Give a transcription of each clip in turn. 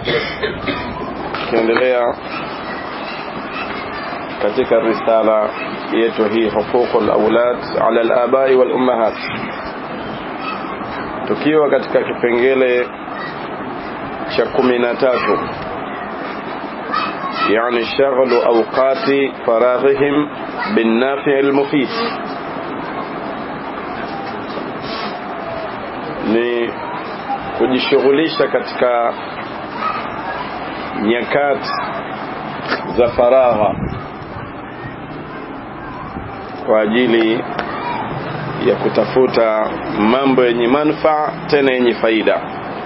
tukiendelea katika risala yetu hii huququl aulad ala al-abai wal ummahat tukiwa katika kipengele cha kumi na tatu يعني شغل أوقات فراغهم بالنافع المفيد ni kujishughulisha katika nyakati za faragha kwa ajili ya kutafuta mambo yenye manufaa tena yenye faida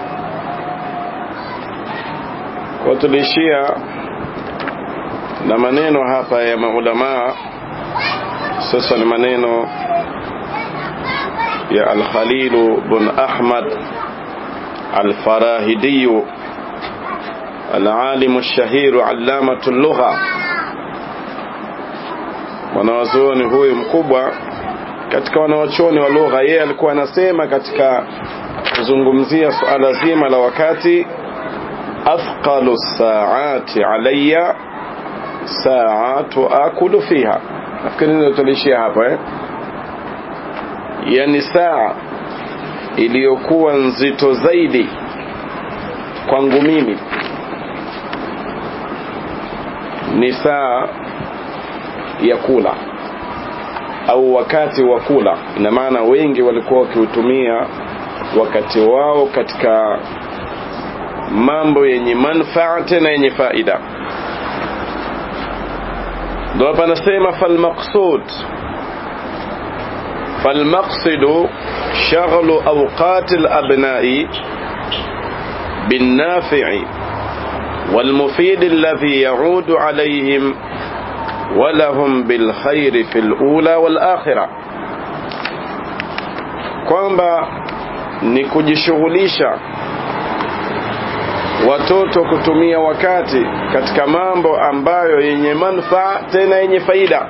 kwa tulishia na maneno hapa ya maulamaa sasa ni maneno ya al-Khalil bin Ahmad al-Farahidi العالم الشهير علامة اللغة wanawazuoni huyu mkubwa katika wanawachuoni wa lugha yeye alikuwa anasema katika kuzungumzia suala zima la wakati athqalu saati alayya saatu akulu fiha nafikiri ndio tulishia hapa eh yani saa iliyokuwa nzito zaidi kwangu mimi ni saa ya kula au wakati wa kula ina maana wengi walikuwa wakiutumia wakati wao katika mambo yenye manfaa tena yenye faida ndo hapa anasema falmaqsud فالمقصد شغل أوقات الأبناء بالنافع والمفيد الذي يعود عليهم ولهم بالخير في الأولى والآخرة kwamba ni kujishughulisha watoto kutumia wakati katika mambo ambayo yenye manufaa tena yenye faida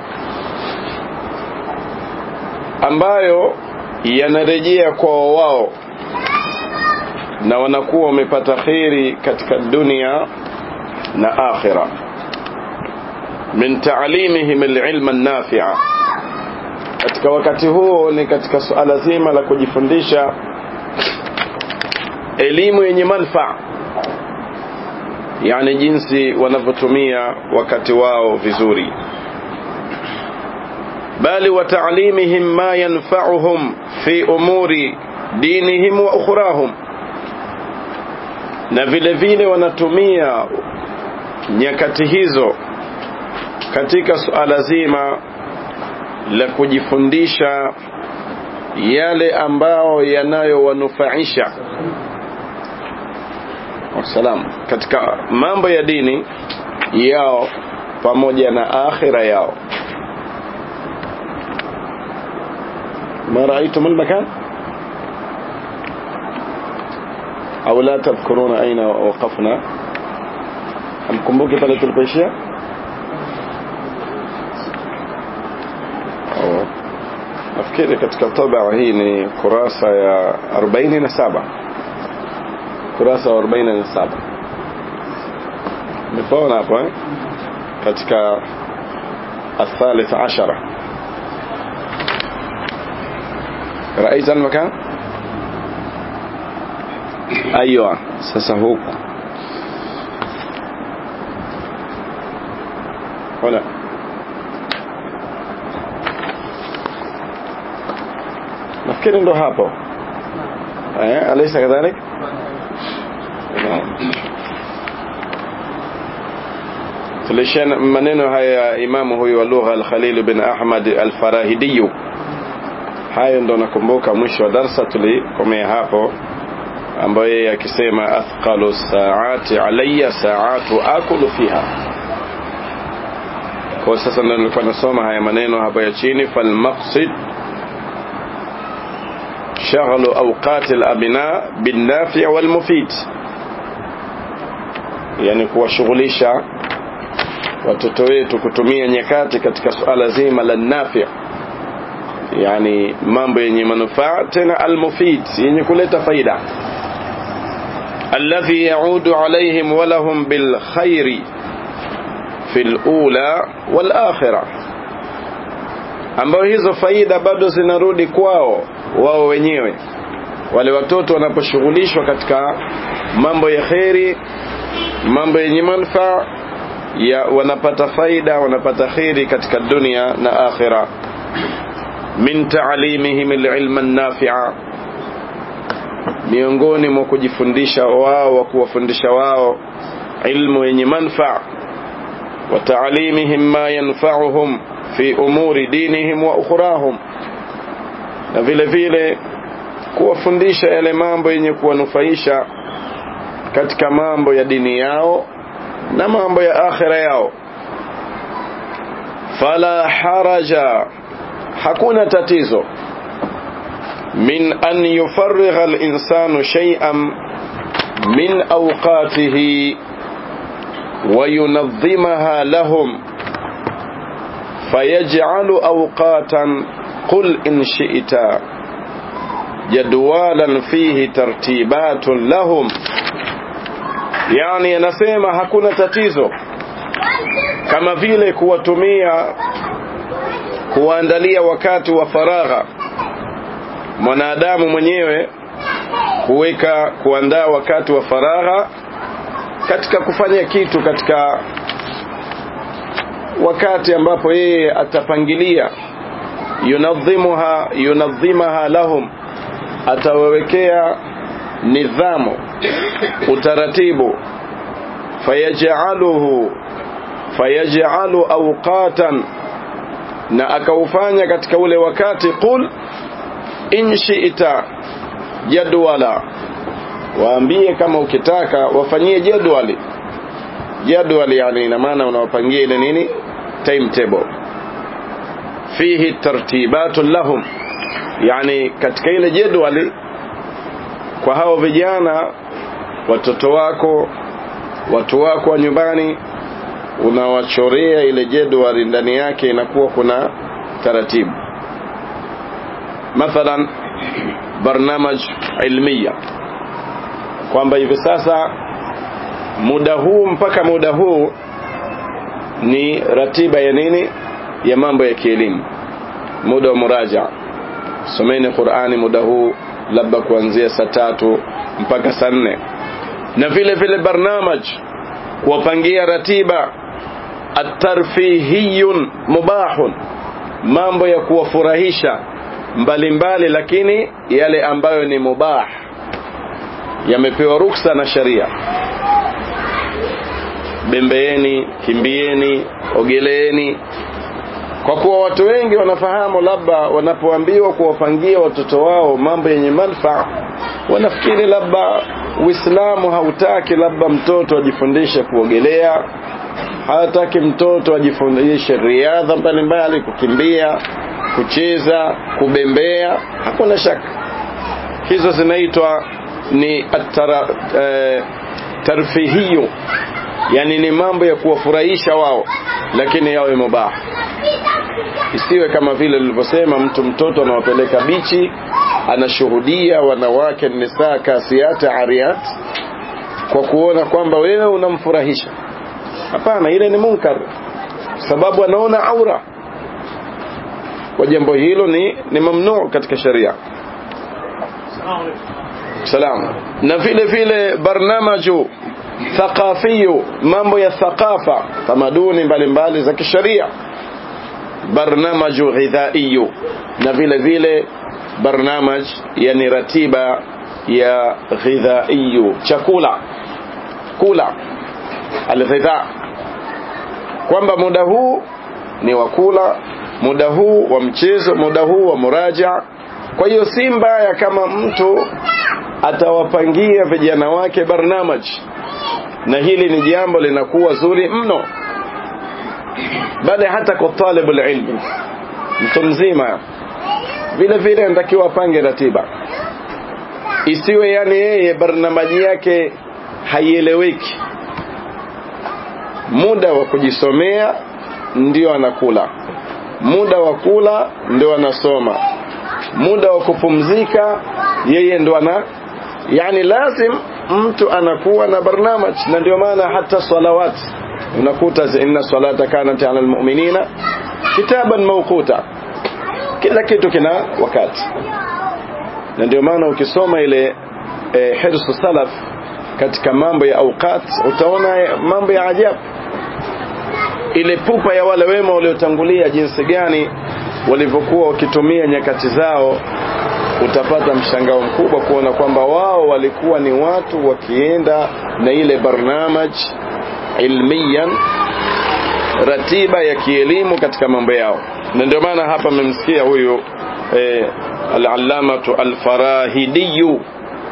ambayo yanarejea kwa wao na wanakuwa wamepata kheri katika dunia na akhira min taalimihim alilma nafi'a katika wakati huo ni katika suala zima la kujifundisha elimu yenye manufaa yani jinsi wanavyotumia wakati wao vizuri bali wa ta'limihim ma yanfa'uhum fi umuri dinihim wa ukhrahum na vile vile wanatumia nyakati hizo katika suala zima la kujifundisha yale ambao yanayowanufaisha wasalam katika mambo ya dini yao pamoja na akhira yao ما رأيتم المكان أو لا تذكرون أين وقفنا hamkumbuki pale tulipoishia nafikiri katika tabaa hii ni kurasa ya 47 kurasa wa 47 nipaona hapo eh? katika الثالث عشرة رأيت المكان أيوة سسهوك هنا nafikiri ndo hapo eh alaysa kadhalik tulishana maneno haya imamu huyu wa lugha al-Khalil bin Ahmad al-Farahidi hayo ndo nakumbuka mwisho wa darsa tulikomea hapo ambayo yeye akisema athqalu saati alayya saatu akulu fiha kwa sasa ndo nilikuwa nasoma haya maneno hapa ya chini falmaqsid شغل أوقات الأبناء بالنافع والمفيد yani kuwashughulisha watoto wetu kutumia nyakati katika suala zima la nafi yani mambo yenye manufaa tena almufid yenye kuleta faida الذي يعود عليهم ولهم بالخير في الأولى والآخرة ambayo hizo faida bado zinarudi kwao wao wenyewe wale watoto wanaposhughulishwa katika mambo ya kheri mambo yenye manufaa ya wanapata faida wanapata kheri katika dunia na akhira min taalimihim alilma nafi'a miongoni mwa kujifundisha wao wa kuwafundisha wao ilmu yenye manfaa wa taalimihim ma yanfa'uhum fi umuri dinihim wa ukhrahum na vile vile kuwafundisha yale mambo yenye kuwanufaisha katika mambo ya dini yao na mambo ya akhira yao fala haraja hakuna tatizo min an yufarrigha al-insanu shay'an min awqatihi wa yunazzimaha lahum fayaj'alu awqatan qul in shi'ta jadwalan fihi tartibatun lahum yani anasema hakuna tatizo kama vile kuwatumia kuwaandalia wakati wa faragha mwanadamu mwenyewe kuweka kuandaa wakati wa faragha katika kufanya kitu katika wakati ambapo yeye atapangilia yunadhimuha yunadhimaha lahum atawawekea nidhamu utaratibu fayaj'aluhu fayaj'alu awqatan na akaufanya katika ule wakati qul in shi'ta jadwala waambie kama ukitaka wafanyie jadwali jadwali yani ina maana unawapangia ile nini timetable fihi tartibatu lahum yani katika ile jadwali kwa hao vijana watoto wako watu wako wa nyumbani unawachorea ile jedwali ndani yake inakuwa kuna taratibu mathalan barnamaj ilmiya kwamba hivi sasa muda huu mpaka muda huu ni ratiba ya nini ya mambo ya kielimu muda wa muraja someni Qur'ani muda huu labda kuanzia saa tatu mpaka saa nne na vile vile barnamaj kuwapangia ratiba atarfihiyun mubahun mambo ya kuwafurahisha mbalimbali lakini yale ambayo ni mubah yamepewa ruksa na sharia bembeeni kimbieni ogeleeni kwa kuwa watu wengi wanafahamu labda wanapoambiwa kuwapangia watoto wao mambo yenye manufaa wanafikiri labda Uislamu hautaki labda mtoto ajifundishe kuogelea hataki mtoto ajifundishe riadha mbalimbali kukimbia kucheza kubembea hakuna shaka hizo zinaitwa ni atara, e, tarfihiyo yani ni mambo ya kuwafurahisha wao lakini yawe mubah isiwe kama vile nilivyosema mtu mtoto anawapeleka bichi anashuhudia wanawake nisaa kasiata ariat kwa kuona kwamba wewe unamfurahisha hapana ile ni munkar sababu anaona aura kwa jambo hilo ni ni mamnuu katika sharia salam na vile vile barnamaju thaqafiyu mambo ya thaqafa tamaduni mbalimbali za kisharia barnamaju ghidhaiyu na vile vile barnamaj yani ratiba ya ghidhaiyu chakula kula alghidha kwamba muda huu ni wa kula muda huu wa mchezo muda huu wa muraja kwa hiyo si mbaya kama mtu atawapangia vijana wake barnamaj na hili ni jambo linakuwa zuri mno bali hata kwa talibul ilmi mtu mzima vile vile anatakiwa apange ratiba isiwe yani yeye barnamaji yake haieleweki muda wa kujisomea ndio anakula muda wa kula ndio anasoma muda wa kupumzika yeye ndo ana yani lazim mtu anakuwa na barnamaj na ndio maana hata salawat unakuta inna salata kanat ala almu'minina kitaban mawquta kila kitu kina wakati na ndio maana ukisoma ile e, hirsu salaf katika mambo ya awqat utaona mambo ya ajabu ile pupa ya wale wema waliotangulia jinsi gani walivyokuwa wakitumia nyakati zao utapata mshangao mkubwa kuona kwamba wao walikuwa ni watu wakienda na ile barnamaj ilmiyan ratiba ya kielimu katika mambo yao na ndio maana hapa mmemsikia huyu eh, al-allamatu al-farahidiyu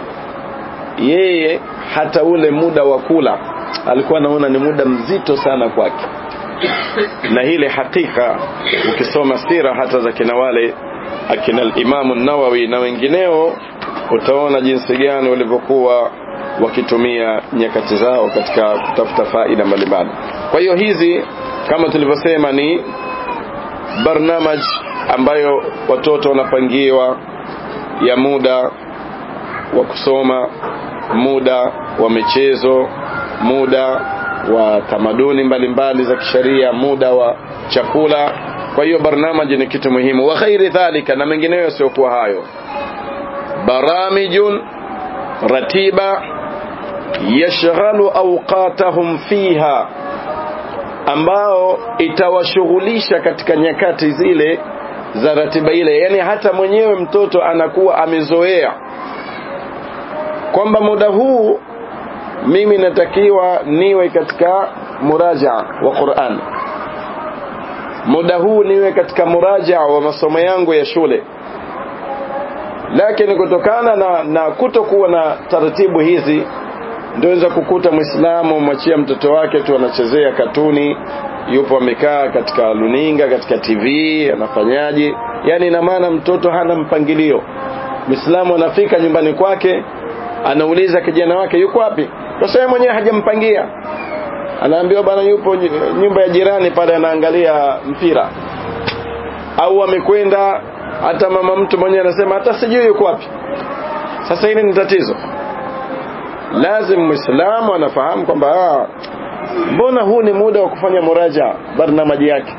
yeye hata ule muda wa kula alikuwa anaona ni muda mzito sana kwake na ile hakika ukisoma sira hata za kina wale akina al-Imam an-Nawawi na wengineo utaona jinsi gani walivyokuwa wakitumia nyakati zao katika kutafuta faida mbalimbali kwa hiyo hizi kama tulivyosema ni barnamaj ambayo watoto wanapangiwa ya muda wa kusoma muda wa michezo muda wa tamaduni mbalimbali za kisheria muda wa chakula kwa hiyo barnamaji ni kitu muhimu wa ghairi dhalika na mengineyo yasiokuwa hayo baramijun ratiba yashghalu awqatahum fiha ambao itawashughulisha katika nyakati zile za ratiba ile yani hata mwenyewe mtoto anakuwa amezoea kwamba muda huu mimi natakiwa niwe katika muraja wa Qur'an muda huu niwe katika muraja wa masomo yangu ya shule lakini kutokana na, na kutokuwa na taratibu hizi ndio kukuta Muislamu mwachia mtoto wake tu anachezea katuni yupo amekaa katika luninga katika TV anafanyaje yani ina maana mtoto hana mpangilio Muislamu anafika nyumbani kwake anauliza kijana wake yuko wapi kwa sababu mwenyewe hajampangia anaambiwa bana yupo nyumba ya jirani pale anaangalia mpira au amekwenda hata mama mtu mwenyewe anasema hata sijui yuko wapi sasa hili ni tatizo lazim muislamu anafahamu kwamba mbona huu ni muda wa kufanya muraja barnamaji yake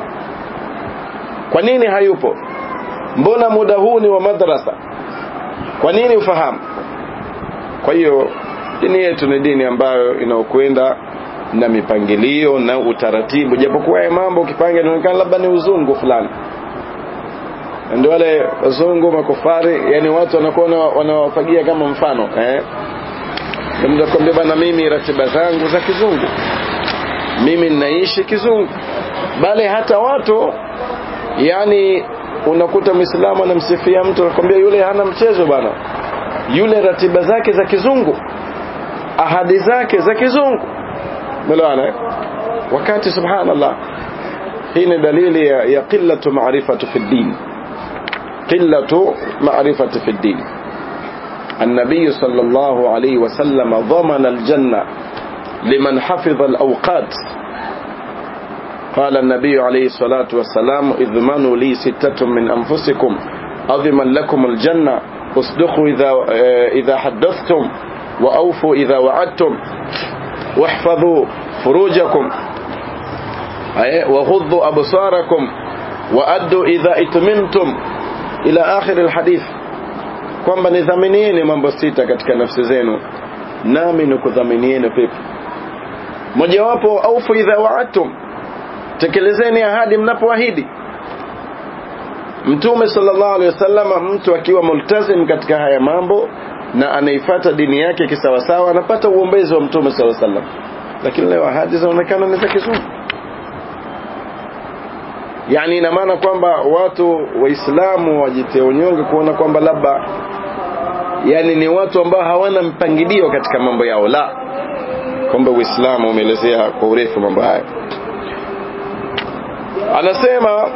kwa nini hayupo mbona muda huu ni wa madrasa kwa nini ufahamu kwa hiyo dini yetu ni dini ambayo inaokwenda na mipangilio na utaratibu japokuwa ya mambo ukipanga inaonekana labda ni uzungu fulani ndio wale wazungu makofari yani watu wanakuwa wanawafagia kama mfano eh ndio kwambia bana mimi ratiba zangu za kizungu mimi ninaishi kizungu bali hata watu yani unakuta muislamu anamsifia mtu anakwambia yule hana mchezo bana yule ratiba zake za kizungu ahadi zake za kizungu melewana wakati subhanallah hii ni dalili ya, ya qillatu ma'rifatu fi din qillatu ma'rifatu fi din النبي صلى الله عليه وسلم ضمن الجنة لمن حفظ الأوقات قال النبي عليه الصلاة والسلام اضمنوا لي ستة من أنفسكم أضمن لكم الجنة اصدقوا إذا, إذا حدثتم وأوفوا إذا وعدتم واحفظوا فروجكم وغضوا أبصاركم وأدوا إذا اتممتم إلى آخر الحديث kwamba nidhaminieni mambo sita katika nafsi zenu nami nikudhaminieni pepo mojawapo aufu idha waadtum tekelezeni ahadi mnapoahidi mtume sallallahu alaihi wasallam mtu akiwa multazim katika haya mambo na anaifata dini yake kisawasawa anapata uombezi wa mtume sallallahu alaihi wasallam lakini leo ahadi zinaonekana ni za kizungu yani ina maana kwamba watu waislamu wajitie unyonge kuona kwamba labda yani ni watu ambao hawana mpangilio katika mambo yao la kwamba uislamu umeelezea kwa urefu mambo haya anasema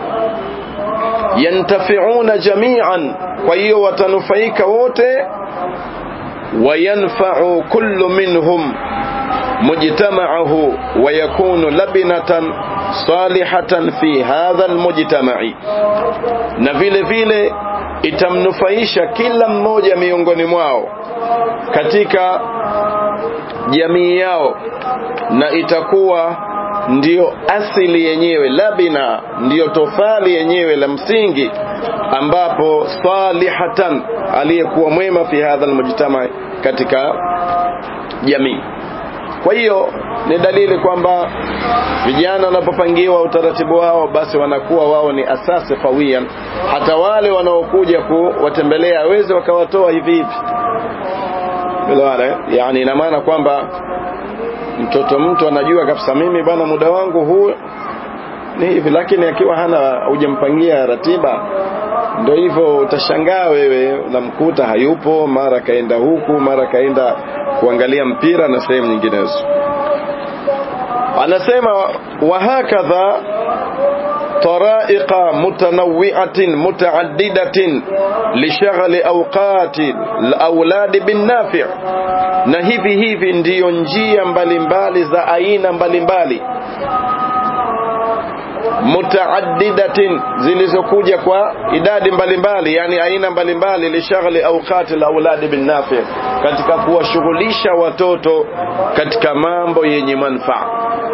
yantafiuna jami'an kwa hiyo watanufaika wote wayanfa'u kullu minhum mujtama'ahu wa yakunu labinatan salihatan fi hadha almujtama'i na vile vile itamnufaisha kila mmoja miongoni mwao katika jamii yao na itakuwa ndiyo asili yenyewe labina ndiyo tofali yenyewe la msingi ambapo salihatan aliyekuwa mwema fi hadha almujtama katika jamii kwa hiyo ni dalili kwamba vijana wanapopangiwa utaratibu wao basi wanakuwa wao ni asasi qawiyan hata wale wanaokuja kuwatembelea aweze wakawatoa hivi hivi Bilawale, yani ina maana kwamba mtoto mtu anajua kabisa mimi bwana muda wangu huu ni hivi lakini akiwa hana hujampangia ratiba ndio hivyo utashangaa wewe unamkuta hayupo mara kaenda huku mara kaenda kuangalia mpira na sehemu nyinginezo anasema wahakadha طرائق متنوعة متعددة لشغل أوقات الأولاد بالنافع na hivi hivi ndiyo njia mbalimbali za aina mbalimbali mutaaddidatin zilizokuja kwa idadi mbalimbali yani aina mbalimbali lishaghli awqati lauladi binnafi katika kuwashughulisha watoto katika mambo yenye manfaa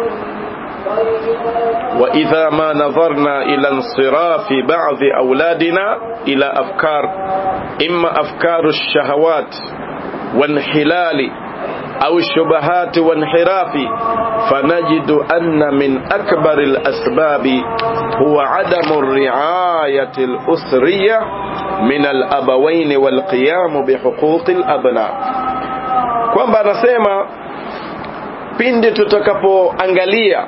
وإذا ما نظرنا إلى انصراف بعض أولادنا إلى أفكار إما أفكار الشهوات وانحلال أو الشبهات وانحراف فنجد أن من أكبر الأسباب هو عدم الرعاية الأسرية من الأبوين والقيام بحقوق الأبناء kwamba anasema pindi tutakapoangalia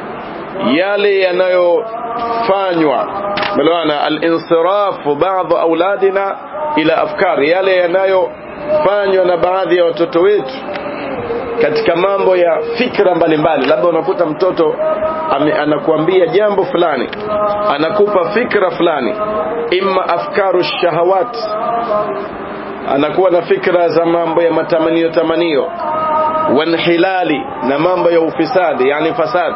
yale yanayofanywa melewana alinsirafu baadhi auladina ila afkari yale yanayofanywa na baadhi ya watoto wetu katika mambo ya fikra mbalimbali labda unakuta mtoto ame, anakuambia jambo fulani anakupa fikra fulani imma afkaru shahawat anakuwa na fikra za mambo ya matamanio tamanio wanhilali na mambo ya ufisadi yani fasad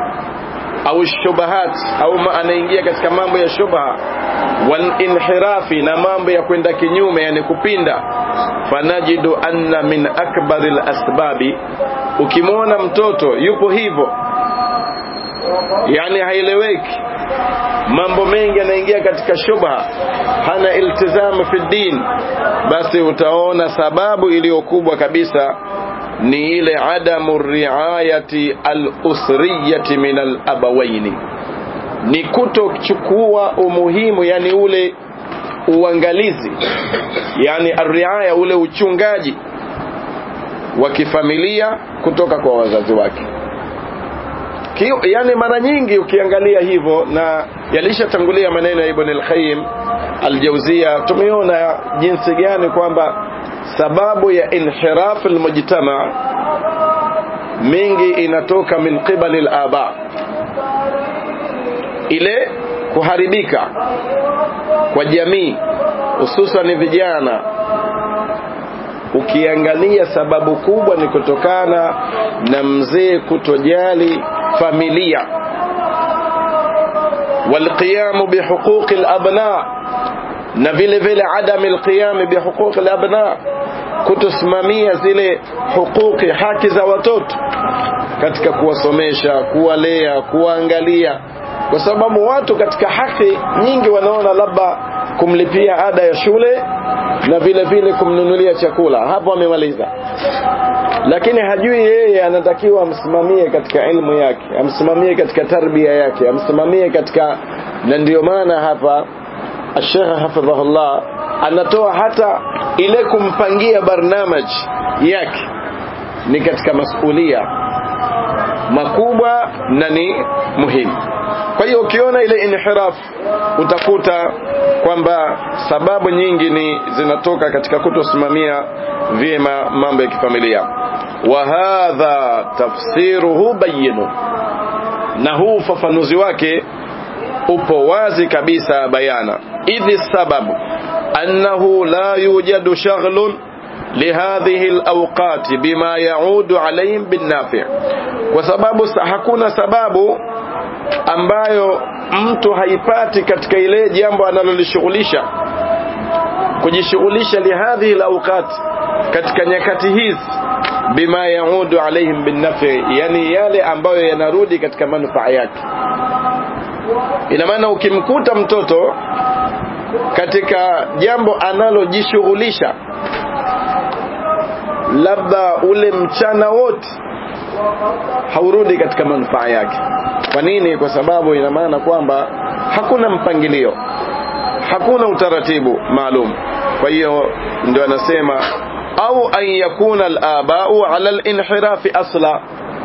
au shubahat au anaingia katika mambo ya shubha wal inhirafi na mambo ya kwenda kinyume yani kupinda fanajidu anna min akbaril asbabi ukimwona mtoto yupo hivyo yani haieleweki mambo mengi yanaingia katika shubha hana iltizamu fi din basi utaona sababu iliyokubwa kabisa ni ile adamu riayati al-usriyati min al-abawaini ni kutochukua umuhimu yani ule uangalizi yani arriaya ule uchungaji wa kifamilia kutoka kwa wazazi wake Kio, yani mara nyingi ukiangalia hivyo na yalishatangulia maneno ya Ibn al-Qayyim al-Jawziya tumeona jinsi gani kwamba sababu ya inhiraf almujtama mingi inatoka min qibali alaba ile kuharibika kwa jamii hususan vijana ukiangalia sababu kubwa ni kutokana na mzee kutojali familia والقيام بحقوق الأبناء na vile vile adam alqiyam bihuquq alabna kutosimamia zile hukuki haki za watoto katika kuwasomesha kuwalea kuwaangalia kwa sababu watu katika haki nyingi wanaona labda kumlipia ada ya shule na vile vile kumnunulia chakula hapo amemaliza lakini hajui yeye anatakiwa amsimamie katika ilmu yake amsimamie katika tarbia yake amsimamie katika na ndio maana hapa Sheikh hafidhahullah anatoa hata ile kumpangia barnamaj yake ni katika masulia makubwa na ni muhimu kwa hiyo ukiona ile inhiraf utakuta kwamba sababu nyingi ni zinatoka katika kutosimamia vyema mambo ya kifamilia wa hadha tafsiruhu bayinu na huu ufafanuzi wake upo wazi kabisa bayana idhi sababu annahu la yujadu shaghlun لهذه الأوقات بما يعود عليهم بالنافع kwa sababu hakuna sababu ambayo mtu haipati katika ile jambo analolishughulisha kujishughulisha lihadhihi alawqat katika nyakati hizi bima yaudu alaihim binnafi yani yale ambayo yanarudi katika manufaa yake ina maana ukimkuta mtoto katika jambo analojishughulisha labda ule mchana wote haurudi katika manufaa yake kwa nini kwa sababu ina maana kwamba hakuna mpangilio hakuna utaratibu maalum kwa hiyo ndio anasema au an yakuna al-aba'u 'ala al-inhirafi asla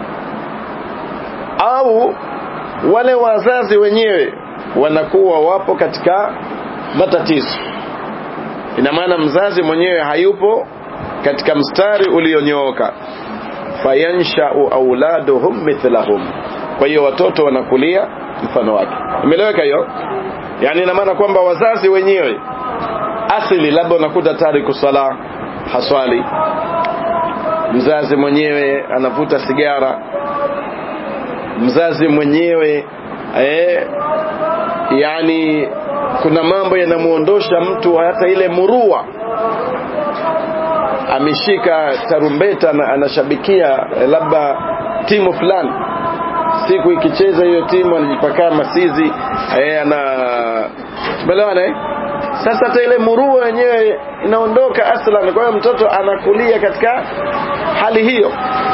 au wale wazazi wenyewe wanakuwa wapo katika matatizo ina maana mzazi mwenyewe hayupo katika mstari ulionyooka fayanshau auladuhum mithlahum kwa hiyo watoto wanakulia mfano wake imeleweka hiyo yani ina maana kwamba wazazi wenyewe asili labda unakuta tariku sala haswali mzazi mwenyewe anavuta sigara mzazi mwenyewe eh, yani kuna mambo yanamuondosha mtu hata ile murua ameshika tarumbeta na anashabikia eh, labda timu fulani siku ikicheza hiyo timu anajipakaa masizi eh, ana tumeelewana eh? sasa hata ile murua yenyewe inaondoka aslan kwa hiyo mtoto anakulia katika hali hiyo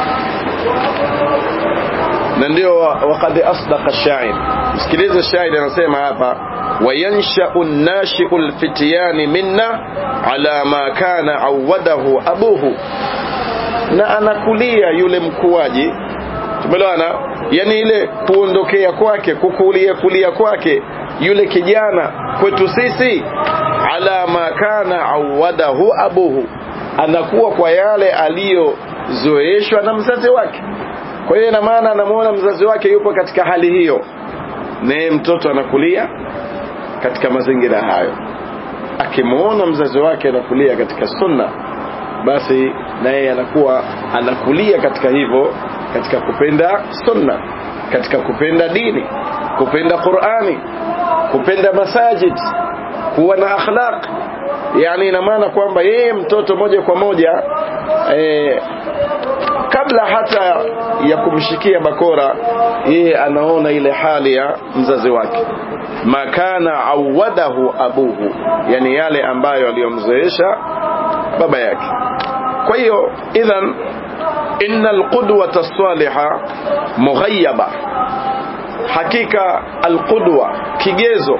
na ndio waqad asdaqa shair msikilize shairi anasema hapa wayanshau nashiu lfityani minna ala ma kana awadahu abuhu na anakulia yule mkuaji tumeelewana yani ile kuondokea kwake kukulia kulia kwake yule kijana kwetu sisi ala ma kana awadahu abuhu anakuwa kwa yale aliyozoeshwa na mzazi wake kwa hiyo ina maana anamuona mzazi wake yupo katika hali hiyo naye mtoto anakulia katika mazingira hayo akimuona mzazi wake anakulia katika sunna basi naye anakuwa anakulia katika hivyo katika kupenda sunna katika kupenda dini kupenda Qur'ani kupenda masajid kuwa na akhlaq yani ina maana kwamba yeye mtoto moja kwa moja eh, kabla hata ya kumshikia bakora yeye anaona ile hali ya mzazi wake makana awadahu abuhu yani yale ambayo aliyomzoesha baba yake kwa hiyo idhan inna alqudwata as-saliha mughayyaba hakika alqudwa kigezo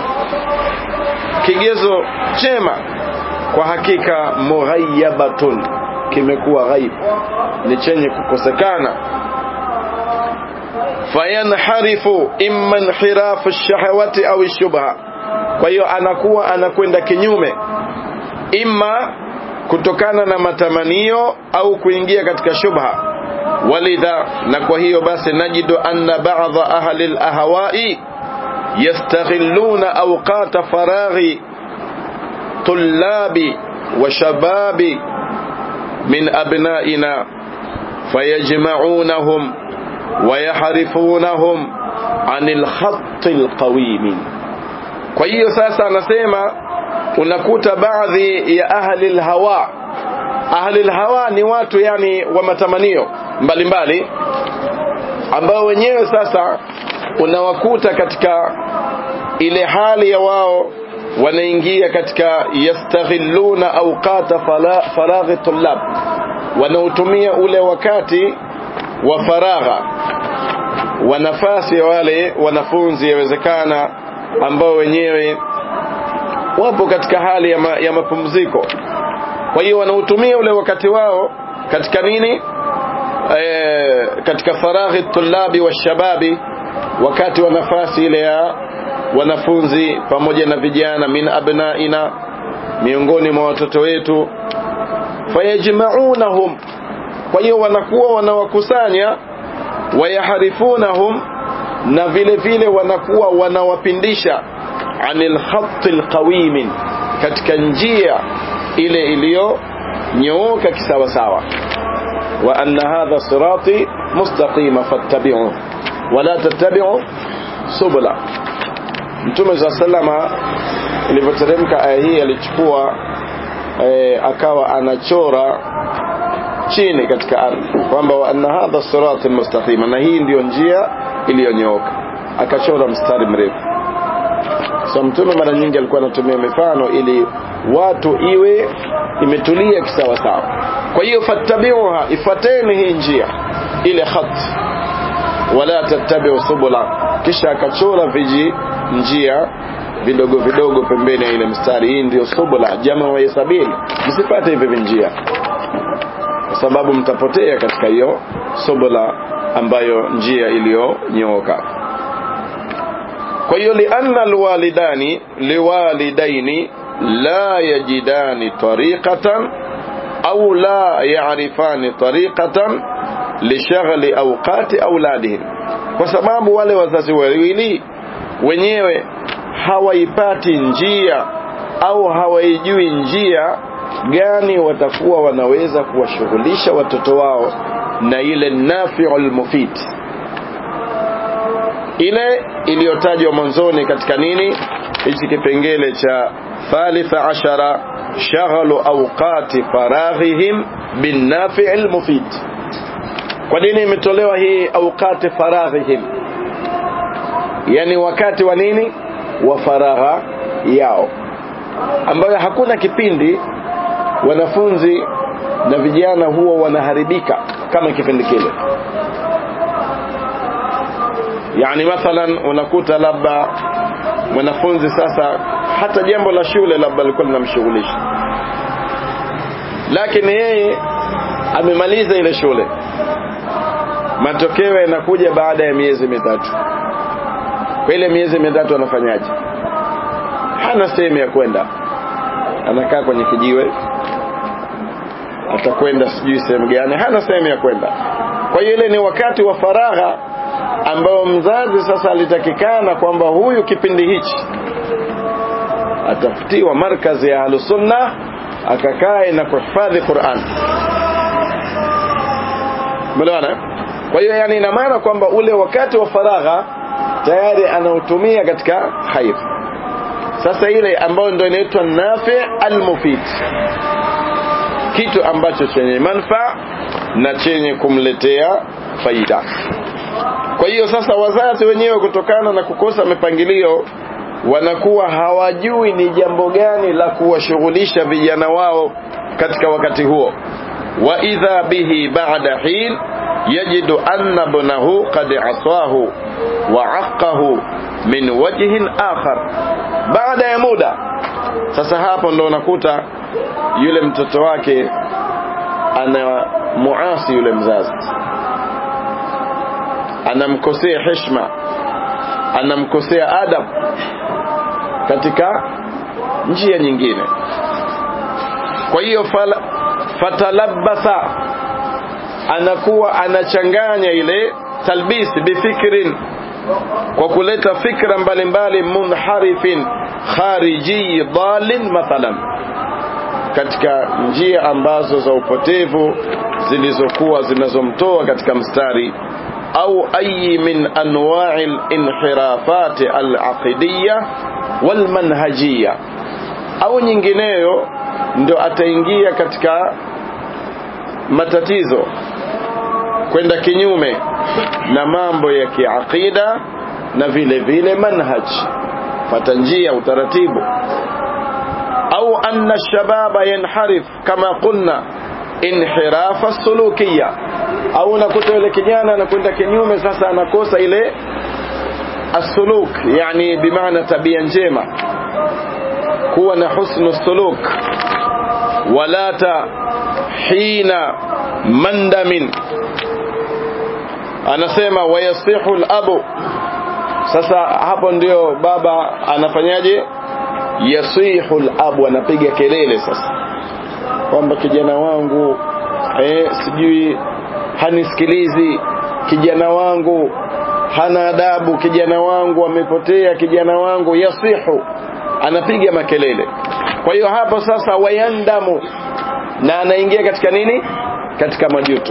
kigezo chema kwa hakika mughayyabatun kimekuwa ghaib ni chenye kukosekana fayanharifu imma inhirafu shahawati au shubha kwa hiyo anakuwa anakwenda kinyume imma kutokana na matamanio au kuingia katika shubha walidha na kwa hiyo basi najidu anna ba'dha ahli al-ahwa'i yastaghilluna awqata faraghi tullabi wa shababi min abna'ina fayajma'unahum ويحرفونهم عن الخط القويم kwa hiyo sasa anasema unakuta baadhi ya ahli alhawa ahli alhawa ni watu yani wa matamanio mbalimbali ambao wenyewe sasa unawakuta katika ile hali ya wao wanaingia katika yastaghilluna awqata faraghi tullab wanaotumia ule wakati wa faragha wa nafasi ya wale wanafunzi yawezekana ambao wenyewe wapo katika hali ya, ma, ya mapumziko kwa hiyo wanautumia ule wakati wao katika nini e, katika faraghi tulabi wa shababi wakati wa nafasi ile ya wanafunzi pamoja na vijana min abnaina miongoni mwa watoto wetu fayajma'unahum kwa hiyo wanakuwa wanawakusanya wayaharifunahum na vile vile wanakuwa wanawapindisha anil khatil qawimin katika njia ile iliyonyooka kisawasawa wa anna hadha sirati mustaqima fattabi'u wala tattabi'u subula mtume za salama ilivyoteremka aya hii alichukua e, akawa anachora chini katika ardhi kwamba wa anna hadha sirati mustaqima na hii ndiyo njia iliyonyooka akachora mstari mrefu so mtume mara nyingi alikuwa anatumia mifano ili watu iwe imetulia kisawa sawa kwa hiyo fattabiuha ifuateni hii njia ile khat wala tattabiu subula kisha akachora viji njia vidogo vidogo pembeni ya ile mstari hii ndio subula jama wa sabili msipate hivi vinjia kwa sababu mtapotea katika hiyo subula ambayo njia iliyonyooka kwa hiyo lianna alwalidani liwalidaini la yajidani tariqatan au la yarifani tariqatan lishaghli awqati auladihim kwa sababu wale wazazi wawili wenyewe hawaipati njia au hawaijui njia gani watakuwa wanaweza kuwashughulisha watoto wao na ile nafiul mufid ile iliyotajwa mwanzoni katika nini hichi kipengele cha thalitha ashara shaghalu awqati faraghihim bin nafi'il mufid kwa nini imetolewa hii awqati faraghihim yani wakati wa nini wa faragha yao ambayo hakuna kipindi wanafunzi na vijana huwa wanaharibika kama kipindi kile yani mathalan unakuta labda mwanafunzi sasa hata jambo la shule labda alikuwa linamshughulisha lakini yeye amemaliza ile shule matokeo yanakuja baada ya miezi mitatu kwa ile miezi mitatu anafanyaje hana sehemu ya kwenda anakaa kwenye kijiwe atakwenda sijui sehemu gani hana sehemu ya kwenda kwa hiyo ile ni wakati wa faragha ambao mzazi sasa alitakikana kwamba huyu kipindi hichi atafutiwa markazi ya ahlusunna akakae na kuhifadhi Qur'an Melewana? Kwa hiyo yani ina maana kwamba ule wakati wa faragha tayari anautumia katika khair. Sasa ile ambayo ndio inaitwa nafi almufid, kitu ambacho chenye manufaa na chenye kumletea faida. Kwa hiyo sasa wazazi wenyewe kutokana na kukosa mipangilio wanakuwa hawajui ni jambo gani la kuwashughulisha vijana wao katika wakati huo wa idha bihi ba'da hin yajidu anna ibnahu qad asahu wa aqahu min wajhin akhar baada ya muda sasa hapo ndo unakuta yule mtoto wake ana muasi yule mzazi anamkosea heshima anamkosea adab katika njia nyingine kwa hiyo fatalabasa anakuwa anachanganya ile talbis bifikrin kwa kuleta fikra mbalimbali munharifin khariji dalin mathalan katika njia ambazo za upotevu zilizokuwa zinazomtoa katika mstari au ayi min anwa'i al-inhirafat al-aqidiyya wal-manhajiyya au nyingineyo ndio ataingia katika matatizo kwenda kinyume na mambo ya kiaqida na vile vile manhaj fata njia utaratibu au anna shababa yanharif kama qulna inhirafa sulukiya au unakuta yule kijana anakwenda kinyume sasa anakosa ile asuluk yani bimaana tabia njema kuwa na husnu suluk walata hina mandamin anasema wayasihu alabu sasa hapo ndio baba anafanyaje yasihu alabu anapiga kelele sasa kwamba kijana wangu eh, sijui hanisikilizi kijana wangu hana adabu kijana wangu amepotea kijana wangu yasihu anapiga makelele kwa hiyo hapo sasa wayandamu na anaingia katika nini katika majuto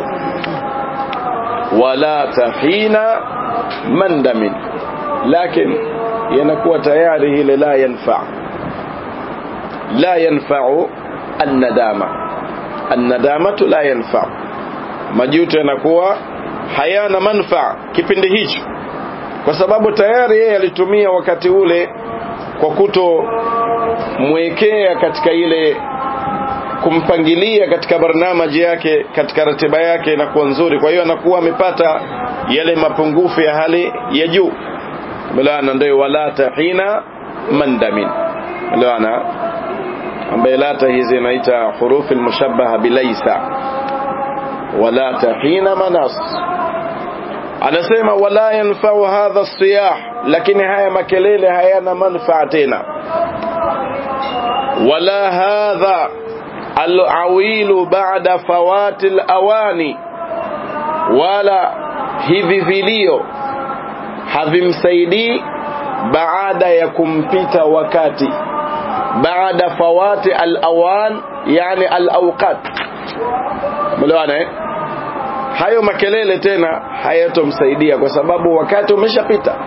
wala tahina mandamin lakini yanakuwa tayari ile la yanfa la yanfa'u annadama annadamatu la yanfa majuto yanakuwa hayana manfaa kipindi hicho kwa sababu tayari yeye alitumia wakati ule kwa kuto mwekea katika ile kumpangilia katika barnamaji yake katika ratiba yake inakuwa nzuri kwa hiyo anakuwa amepata yale mapungufu ya hali ya juu mlana ndio wala tahina mandamin mlana ambaye lata hizi inaita hurufi almushabbaha bilaisa wala tahina manas anasema wala yanfa'u hadha siyah lakini haya makelele hayana manfaa tena wala hadha alawilu ba'da fawati alawani wala hivi vilio havimsaidii baada ya kumpita wakati baada fawati alawan yani alawqat melewana eh hayo makelele tena hayatomsaidia kwa sababu wakati umeshapita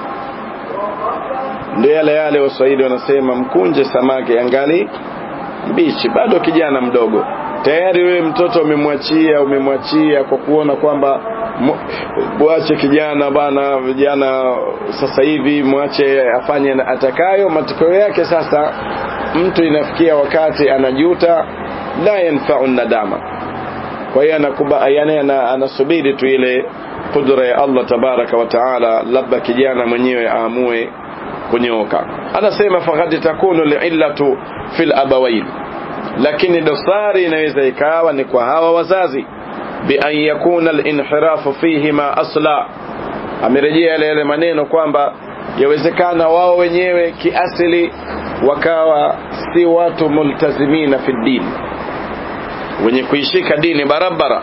ndio yale yale waswahili wanasema mkunje samaki angali mbichi bado kijana mdogo tayari wewe mtoto umemwachia umemwachia kwa kuona kwamba mwache kijana bana vijana sasa hivi mwache afanye atakayo matokeo yake sasa mtu inafikia wakati anajuta la yanfa'u nadama kwa hiyo anakuba yani anasubiri tu ile kudra ya Allah tabaraka wa taala labda kijana mwenyewe aamue kunyoka anasema faqad takunu li'illatu fil abawain lakini dosari inaweza ikawa ni kwa hawa wazazi bi an yakuna al-inhirafu fihima asla amerejea yale yale maneno kwamba yawezekana wao wenyewe kiasili wakawa si watu multazimina fi dini wenye kuishika dini barabara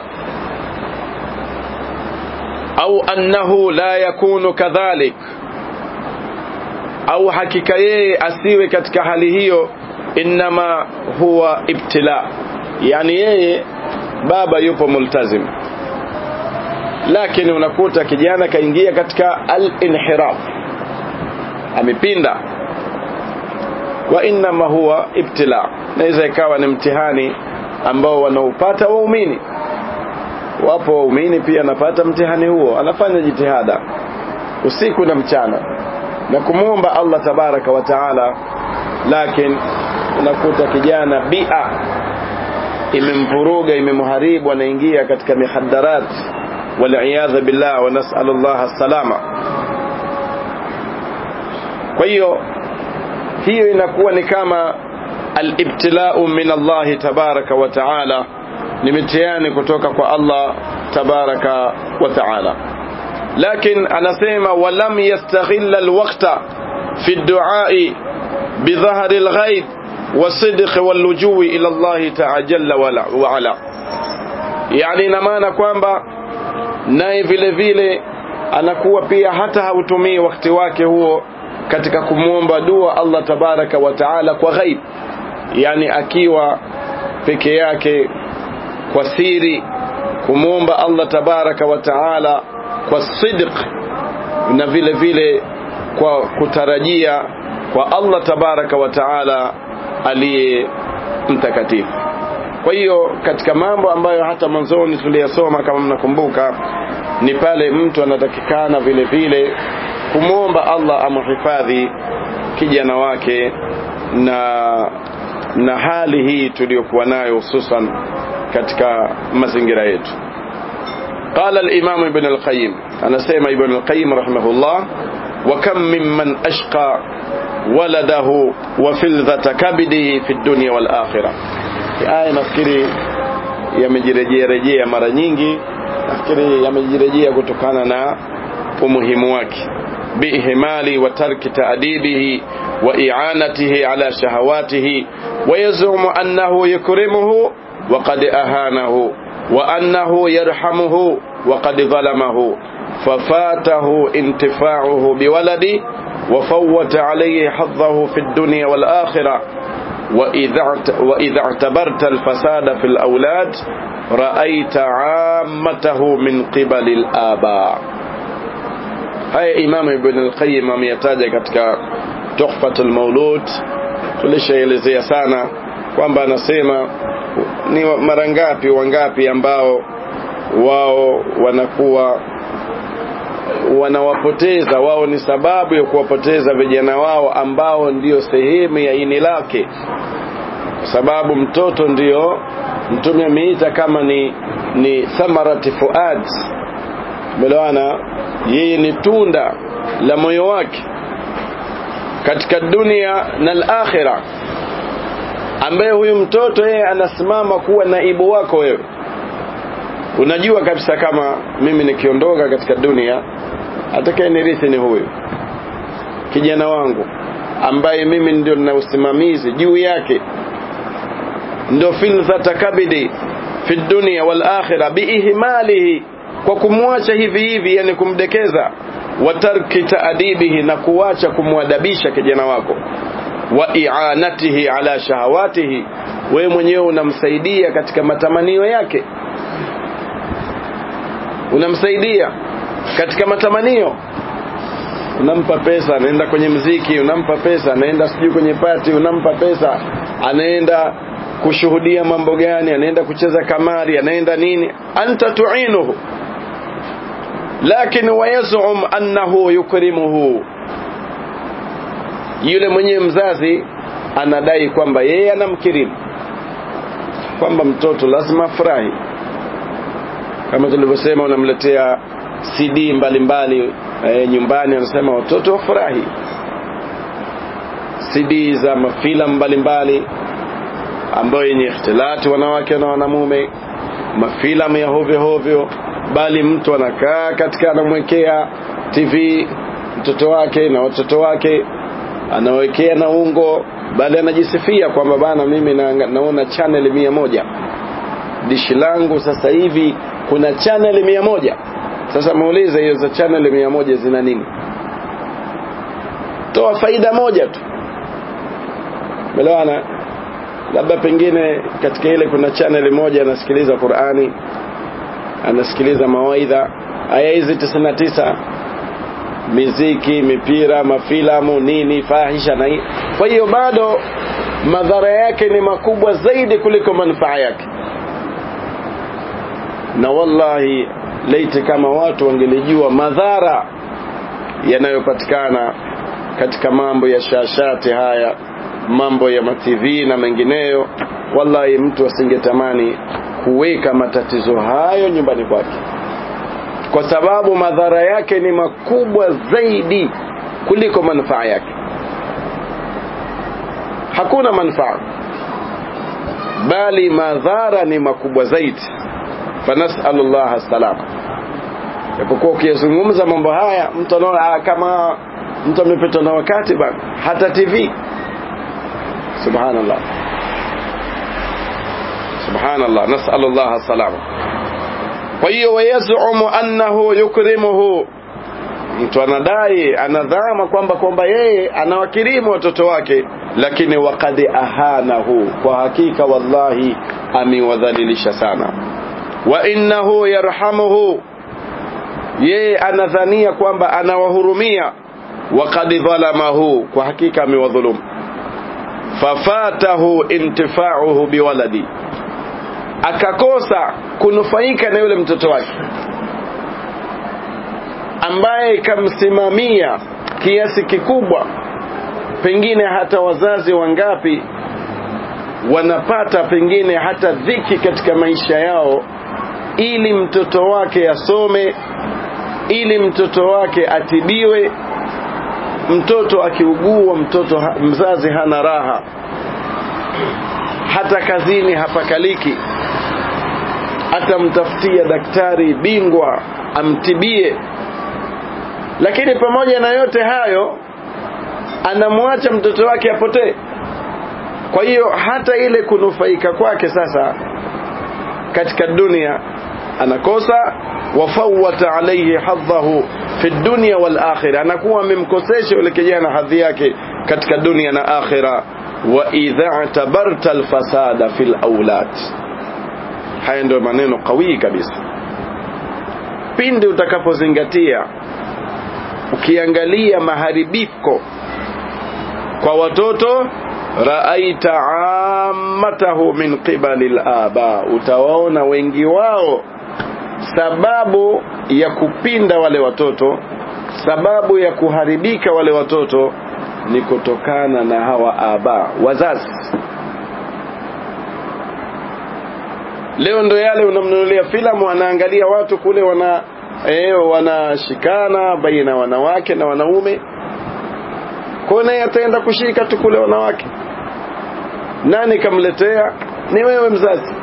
au annahu la yakunu kadhalik au hakika yeye asiwe katika hali hiyo inma huwa ibtila yani yeye baba yupo multazim lakini unakuta kijana kaingia katika al-inhiraf amepinda wa inma huwa ibtila naweza ikawa ni mtihani ambao wanaupata waumini wapo waumini pia anapata mtihani huo anafanya jitihada usiku na mchana na kumwomba Allah tabaraka wa taala lakini unakuta kijana bia imemvuruga imemharibu anaingia katika mihaddarat waliyadha billah wa nas'al Allah salama kwa hiyo hiyo inakuwa ni kama alibtilau min Allah tabaraka wa taala ni mitihani kutoka kwa Allah tabaraka wa taala لكن anasema ولم يستغل الوقت في الدعاء بظهر الغيب والصدق واللجوء إلى الله تعالى جل وعلا يعني ina maana kwamba naye vile vile anakuwa pia hata hautumii wakati wake huo katika kumwomba dua Allah tabaraka wa taala kwa ghaib yani akiwa peke yake kwa siri kumwomba Allah tabaraka wa taala kwa sidq na vile vile kwa kutarajia kwa Allah tabaraka wa taala aliye mtakatifu kwa hiyo katika mambo ambayo hata mwanzoni tuliyasoma kama mnakumbuka ni pale mtu anatakikana vile vile kumwomba Allah amhifadhi kijana wake na na hali hii tuliyokuwa nayo hususan katika mazingira yetu قال الإمام ابن القيم أنا سيما ابن القيم رحمه الله وكم ممن أشقى ولده وفلذة كبده في الدنيا والآخرة في آية nafikiri yamejirejea rejea mara nyingi nafikiri yamejirejea kutokana na umuhimu wake بإهمال وترك تأديبه وإعانته على شهواته ويزعم أنه يكرمه وقد أهانه وأنه يرحمه وقد ظلمه ففاته انتفاعه بولده وفوت عليه حظه في الدنيا والآخرة وإذا وإذا اعتبرت الفساد في الأولاد رأيت عامته من قبل الآباء haya imamu ibn al-qayyim ameyataja katika tuhfatul maulud tulishaelezea sana kwamba anasema ni mara ngapi wangapi ambao wao wanakuwa wanawapoteza wao ni sababu ya kuwapoteza vijana wao ambao ndio sehemu ya ini lake kwa sababu mtoto ndio mtume ameita kama ni ni thamarati fuad umeelewana yeye ni tunda la moyo wake katika dunia na al-akhirah ambaye huyu mtoto yeye anasimama kuwa naibu wako wewe unajua kabisa kama mimi nikiondoka katika dunia atakayenirithi ni huyu kijana wangu ambaye mimi ndio nina usimamizi juu yake ndio filthata kabidi fi dunya wal akhirah biihmalihi kwa kumwacha hivi hivi yani kumdekeza wa tarki taadibihi na kuacha kumwadabisha kijana wako wa i'anatihi ala shahawatihi wewe mwenyewe unamsaidia katika matamanio yake unamsaidia katika matamanio unampa pesa anaenda kwenye mziki unampa pesa anaenda sijui kwenye pati unampa pesa anaenda kushuhudia mambo gani anaenda kucheza kamari anaenda nini anta tu'inuhu lakini wayazum annahu yukrimuhu yule mwenye mzazi anadai kwamba yeye anamkirimu kwamba mtoto lazima afurahi kama tulivyosema unamletea CD mbalimbali e, nyumbani anasema watoto wafurahi CD za mafilamu mbalimbali ambayo yenye ikhtilati wanawake na wanamume mafilamu ya hovyo hovyo bali mtu anakaa katika anamwekea TV mtoto wake na watoto wake anawekea na ungo bali anajisifia kwamba bana mimi na, naona channel mia moja dishi langu sasa hivi kuna channel mia moja sasa muulize hiyo za channel mia moja zina nini toa faida moja tu melewana labda pengine katika ile kuna channel moja anasikiliza Qur'ani anasikiliza mawaidha aya hizi 99 miziki mipira mafilamu nini fahisha na kwa hiyo bado madhara yake ni makubwa zaidi kuliko manufaa yake na wallahi laiti kama watu wangelijua madhara yanayopatikana katika mambo ya shashati haya mambo ya matv na mengineyo wallahi mtu asingetamani kuweka matatizo hayo nyumbani kwake kwa sababu madhara yake ni makubwa zaidi kuliko manufaa yake hakuna manufaa bali madhara ni makubwa zaidi fanasalullah salam japokuwa ukiyazungumza mambo haya mtu anaona kama mtu amepitwa na wakati bana hata tv subhanallah subhanallah nasalullah salama kwa hiyo wayazumu annahu yukrimuhu mtu anadai anadhama kwamba kwamba yeye anawakirimu watoto wake lakini wakad ahanahu kwa hakika wallahi amewadhalilisha sana wa innahu yarhamuhu yeye anadhania kwamba anawahurumia waqad dhalamahu kwa hakika amewadhulumu fafatahu intifauhu biwaladi akakosa kunufaika na yule mtoto wake ambaye kamsimamia kiasi kikubwa pengine hata wazazi wangapi wanapata pengine hata dhiki katika maisha yao ili mtoto wake asome ili mtoto wake atibiwe mtoto akiugua mtoto ha, mzazi hana raha hata kazini hapakaliki atamtafutia daktari bingwa amtibie lakini pamoja na yote hayo anamwacha mtoto wake apotee kwa hiyo hata ile kunufaika kwake sasa katika dunia anakosa wafawata alayhi hadhahu fi dunya wal akhirah anakuwa amemkosesha yule kijana hadhi yake katika dunia na akhira wa idha tabarta alfasada fil aulad haya ndio maneno kawi kabisa pindi utakapozingatia ukiangalia maharibiko kwa watoto raaita ammatahu min qibali laba utawaona wengi wao sababu ya kupinda wale watoto sababu ya kuharibika wale watoto ni kutokana na hawa aba wazazi leo ndo yale unamnunulia filamu anaangalia watu kule wana eh, wanashikana baina wanawake na wanaume kwa naye ataenda kushika tu kule wanawake nani kamletea ni wewe mzazi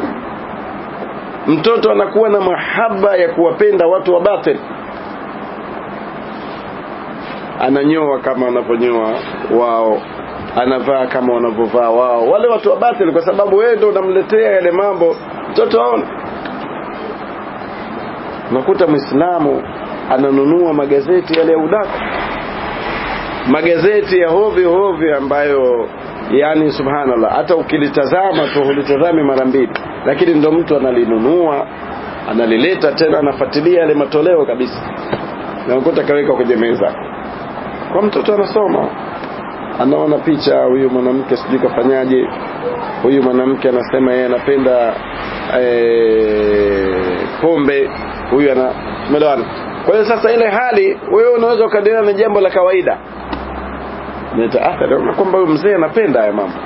mtoto anakuwa na mahaba ya kuwapenda watu wa batil ananyoa kama wanavyonyoa wao anavaa kama wanavyovaa wao wale watu wa batil kwa sababu wewe ndio unamletea yale mambo mtoto aone unakuta muislamu ananunua magazeti yale ya udaku magazeti ya hovyo hovyo ambayo yani subhanallah hata ukilitazama tu hulitazami mara mbili lakini ndo mtu analinunua analileta tena anafuatilia yale matoleo kabisa na ukuta kaweka kwenye meza kwa mtoto anasoma anaona picha huyu mwanamke sijui kafanyaje huyu mwanamke anasema yeye anapenda e, pombe huyu ana umeelewana kwa hiyo sasa ile hali wewe unaweza ukadiria ni jambo la kawaida nita athari na kwamba huyu mzee anapenda haya mambo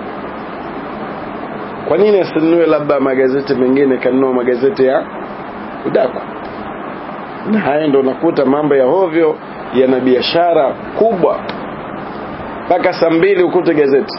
kwa nini asinunue labda magazeti mengine kanunua magazeti ya udaku na haya ndo nakuta mambo ya hovyo yana biashara kubwa mpaka saa mbili ukute gazeti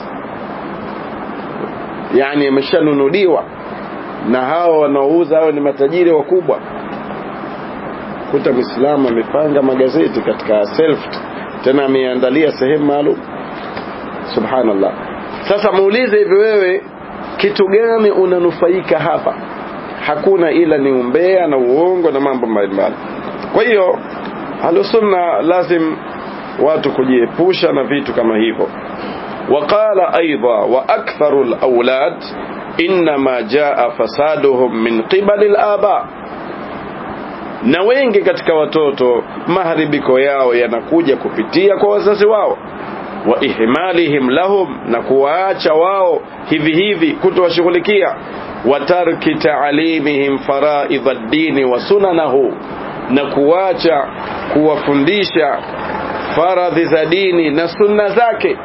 yani yameshanunuliwa na hao wanaouza hao ni matajiri wakubwa kuta mwislamu amepanga magazeti katika self tena ameandalia sehemu maalum subhanallah sasa muulize hivi wewe kitu gani unanufaika hapa hakuna ila ni umbea na uongo na mambo mbalimbali kwa hiyo ahlusunna lazim watu kujiepusha na vitu kama hivyo وقال أيضا وأكثر الأولاد إنما جاء فسادهم من قبل الآباء na wengi katika watoto maharibiko yao yanakuja kupitia kwa wazazi wao wa ihmalihim lahum na kuwaacha wao hivi hivi kutowashughulikia wa tarki taalimihim faraidha dini wa sunanahu na kuacha kuwafundisha faradhi za dini na sunna zake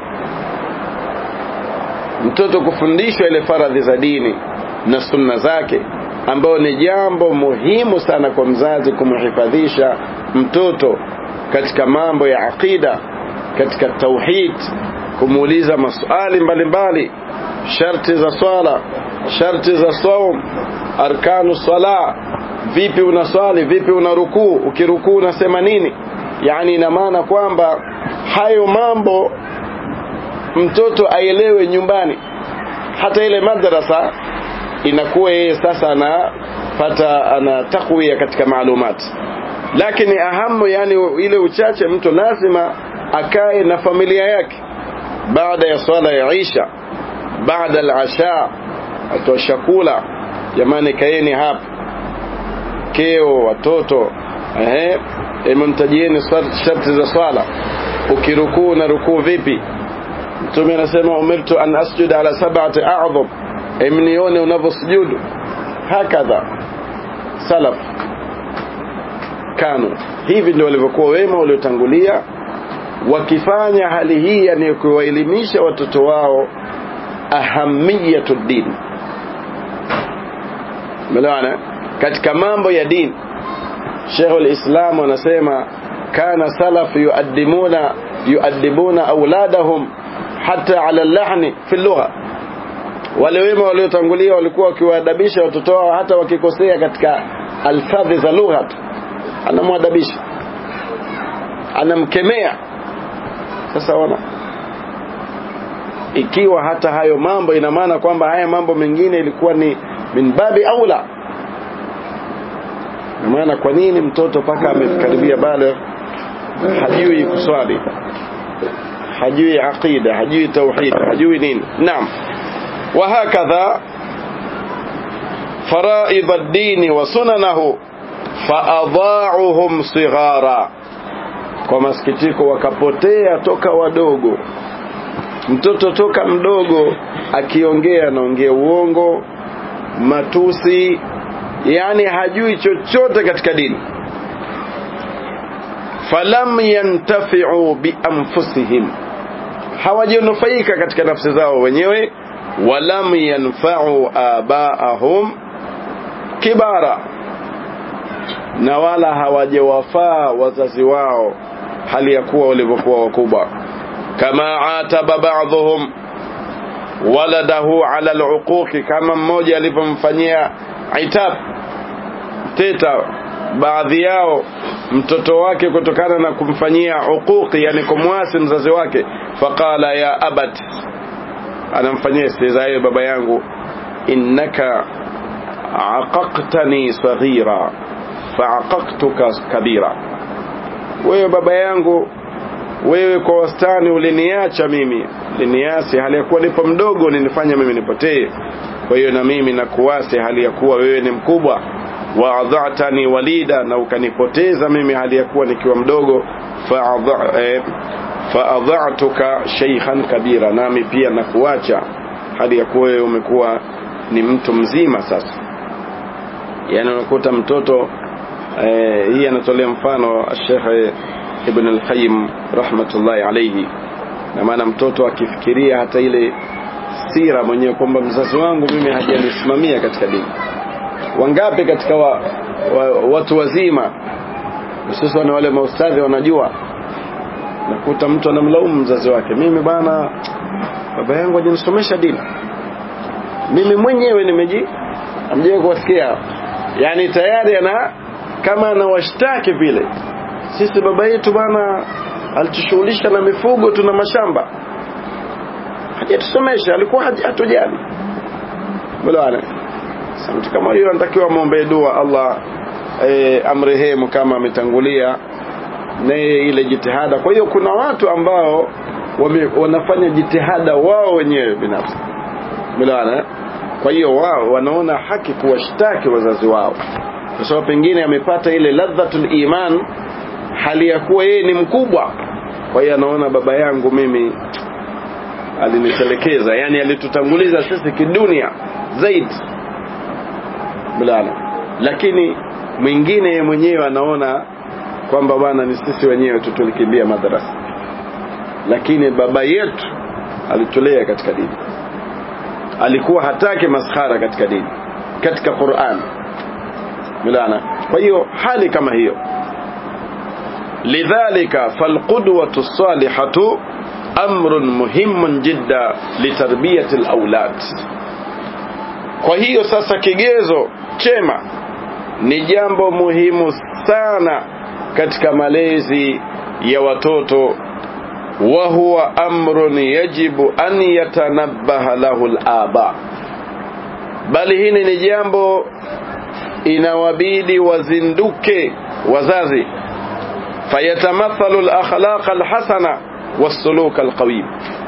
mtoto kufundishwa ile faradhi za dini na sunna zake ambayo ni jambo muhimu sana kwa mzazi kumhifadhisha mtoto katika mambo ya aqida katika tauhid kumuuliza maswali mbalimbali sharti za swala sharti za saum arkanu sala vipi unaswali vipi una rukuu ukirukuu unasema nini yani ina maana kwamba hayo mambo mtoto aelewe nyumbani hata ile madrasa inakuwa yeye sasa anapata ana takwia katika maalumati lakini ahamu yani ile uchache mtu lazima akae na familia yake baada ya swala ya isha baada al-asha atoa chakula jamani kaeni hapa keo watoto ehe imemtajieni sharti za swala ukirukuu na rukuu vipi mtume anasema umirtu an asjuda ala sab'ati a'dham emnione unavyosujudu hakadha salaf kanu hivi ndio walivyokuwa wema waliotangulia wakifanya hali hii yani kuwaelimisha watoto wao ahamiyatu din melewana katika mambo ya dini Sheikh al-Islam anasema kana salaf yuaddimuna yuaddibuna auladahum hata ala lahni fi lugha wale wema waliotangulia walikuwa wakiwaadabisha watoto wao hata wakikosea katika alfadhi za lugha anamwadabisha anamkemea sasa wana ikiwa hata hayo mambo ina maana kwamba haya mambo mengine ilikuwa ni min babi aula na maana kwa nini mtoto paka amekaribia bale hajui kuswali hajui aqida hajui tauhid hajui nini naam وهكذا فرائض الدين وسننه فأضاعهم صغارا kwa masikitiko wakapotea toka wadogo mtoto toka mdogo akiongea anaongea uongo matusi yani hajui chochote katika dini falam yantafi'u bianfusihim hawajanufaika katika nafsi zao wenyewe walam yanfa'u abaahum kibara na wala hawajawafaa wazazi wao hali ya kuwa walivyokuwa wakubwa kama ataba ba'dhum waladahu ala al'uquqi kama mmoja alivyomfanyia itab teta baadhi yao mtoto wake kutokana na kumfanyia uquqi yani kumwasi mzazi wake faqala ya abat anamfanyia istizai baba yangu innaka aqaqtani saghira faaqaqtuka kabira wewe baba yangu wewe kwa wastani uliniacha mimi uliniasi hali ya kuwa nipo mdogo ulinifanya mimi nipotee kwa hiyo na mimi nakuasi hali ya kuwa wewe ni mkubwa waadhatani walida na ukanipoteza mimi hali ya kuwa nikiwa mdogo faadhatuka sheikhan kabira nami pia nakuacha hali ya kuwa wewe umekuwa ni mtu mzima sasa yani unakuta mtoto eh, hii anatolea mfano Sheikh Ibn al-Qayyim rahmatullahi alayhi na maana mtoto akifikiria hata ile sira mwenyewe kwamba mzazi wangu mimi hajanisimamia katika dini wangapi katika wa, wa, watu wazima hususan wale maustadhi wanajua nakuta mtu anamlaumu mzazi wake mimi bana baba yangu hajanisomesha dini mimi mwenyewe nimeji amje kuwasikia yani tayari ana kama anawashtaki vile sisi baba yetu bana alitushughulisha na mifugo tuna mashamba hajatusomesha alikuwa hatujali bwana mtu kama huyo anatakiwa muombe dua Allah e, amrehemu kama ametangulia na ile jitihada kwa hiyo kuna watu ambao wame, wanafanya jitihada wao wenyewe binafsi bwana kwa hiyo wao wanaona haki kuwashtaki wazazi wao kwa sababu pengine amepata ile ladhatul iman hali ya kuwa yeye ni mkubwa kwa hiyo anaona baba yangu mimi alinitelekeza yani alitutanguliza sisi kidunia zaidi mlala lakini mwingine mwenyewe anaona kwamba bwana ni sisi wenyewe tu tulikimbia madrasa lakini baba yetu alitulea katika dini alikuwa hataki maskhara katika dini katika Qur'an mlana kwa hiyo hali kama hiyo lidhalika falqudwatu salihatu amrun muhimun jidda litarbiyati alawlad kwa hiyo sasa kigezo chema ni jambo muhimu sana katika malezi ya watoto wa huwa amrun yajibu an yatanabbaha lahu al-aba bali hili ni jambo inawabidi wazinduke wazazi fayatamathalu al-akhlaq al-hasana was-suluk al-qawim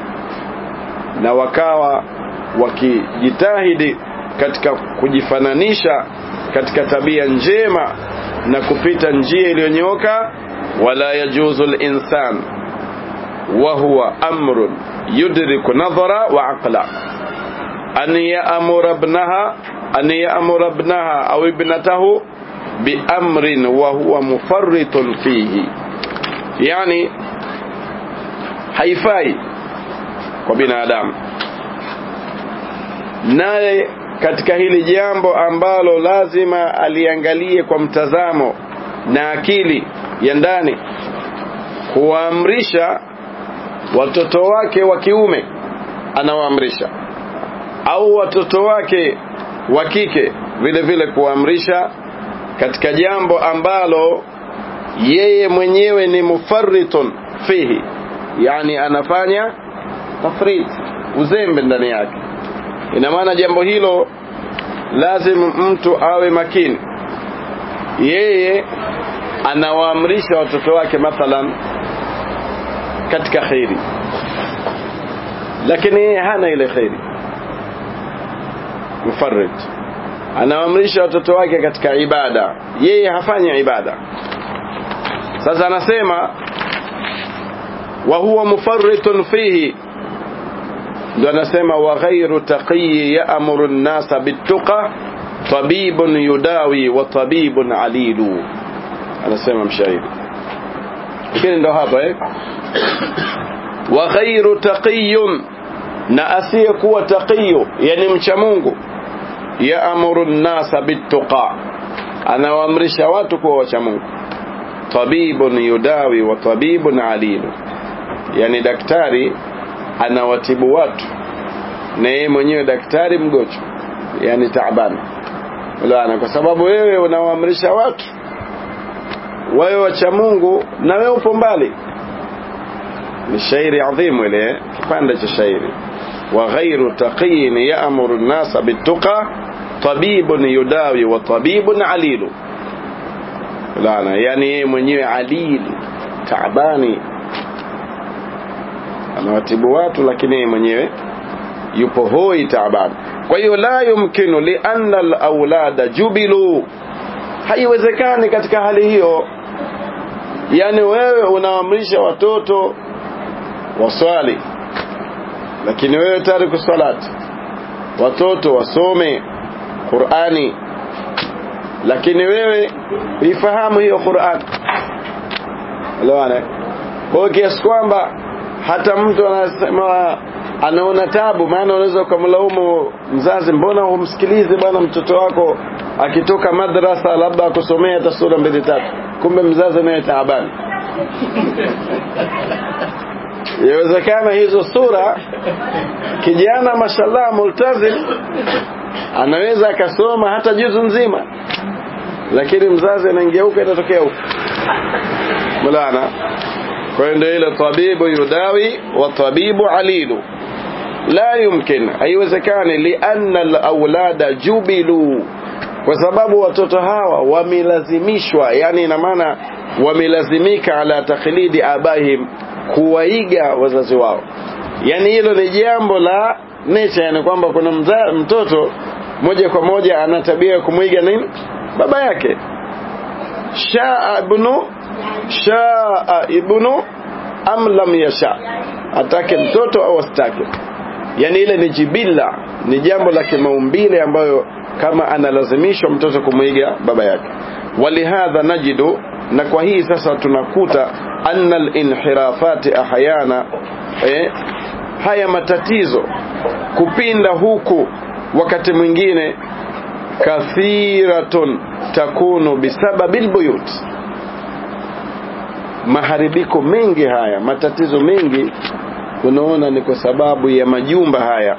na wakawa wakijitahidi katika kujifananisha katika tabia njema na kupita njia iliyonyooka wala yajuzu al-insan wa huwa amrun yudriku nadhara wa aqla an ya'mura ibnaha an ya'mura ibnaha aw ibnatahu bi amrin wa huwa mufarritun fihi yani haifai kwa binadamu naye katika hili jambo ambalo lazima aliangalie kwa mtazamo na akili ya ndani kuwaamrisha watoto wake wa kiume anawaamrisha au watoto wake wa kike vile vile kuwaamrisha katika jambo ambalo yeye mwenyewe ni mufarritun fihi yani anafanya tafrit uzembe ndani yake ina maana jambo hilo lazima mtu awe makini yeye anawaamrisha watoto wake mathalan katika khairi lakini yeye hana ile khairi mufarrid anawaamrisha watoto wake katika ibada yeye hafanyi ibada sasa anasema wa huwa mufarritun fihi ndo anasema wa ghairu taqiyi yaamuru nnasa bituqa tabibun yudawi wa tabibun alilu anasema mshairi lakini ndo hapa eh wa ghairu taqiyun na asiyekuwa taqiyu yani mcha Mungu yaamuru nnasa bituqa anawaamrisha watu kuwa wacha Mungu tabibun yudawi wa tabibun alilu yani daktari anawatibu watu na yeye mwenyewe daktari mgonjwa yani taabani Ulana kwa sababu wewe unawaamrisha watu wawe wacha Mungu na wewe upo mbali ni shairi adhimu ile kipande cha shairi wa ghairu taqiyin ya'muru an-nasa bit-tuqa tabibun yudawi wa tabibun alilu Ulana yani yeye mwenyewe alil taabani anawatibu watu lakini yeye mwenyewe yupo hoi taabani kwa hiyo la yumkinu li anna al-awlada jubilu haiwezekani katika hali hiyo yani wewe unaamrisha watoto waswali lakini wewe tariku salati watoto wasome Qur'ani lakini wewe uifahamu hiyo Qur'an elewana kwa kiasi kwamba hata mtu anasema anaona tabu maana unaweza ukamlaumu mzazi mbona humsikilize bwana mtoto wako akitoka madrasa labda akusomea hata sura mbili tatu kumbe mzazi naye taabani yawezekana hizo sura kijana mashallah multazim anaweza akasoma hata juzu nzima lakini mzazi anaingeuka itatokea huko mulana kwa hiyo ndio ile tabibu yudawi wa tabibu alilu la yumkin haiwezekani lianna alawlada jubilu kwa sababu watoto hawa wamelazimishwa yani ina maana wamelazimika ala taklidi abahim kuwaiga wazazi wao yani hilo ni jambo la nature yani kwamba kuna mza, mtoto moja kwa moja ana tabia ya kumwiga nini baba yake shaa ibnu shaa ibnu am lam yasha atake mtoto au asitake yani ile ni jibilla ni jambo la kimaumbile ambayo kama analazimishwa mtoto kumwiga baba yake walihadha najidu na kwa hii sasa tunakuta anna al-inhirafati ahyana eh, haya matatizo kupinda huku wakati mwingine kathiratun takunu bisababi albuyut maharibiko mengi haya matatizo mengi unaona ni kwa sababu ya majumba haya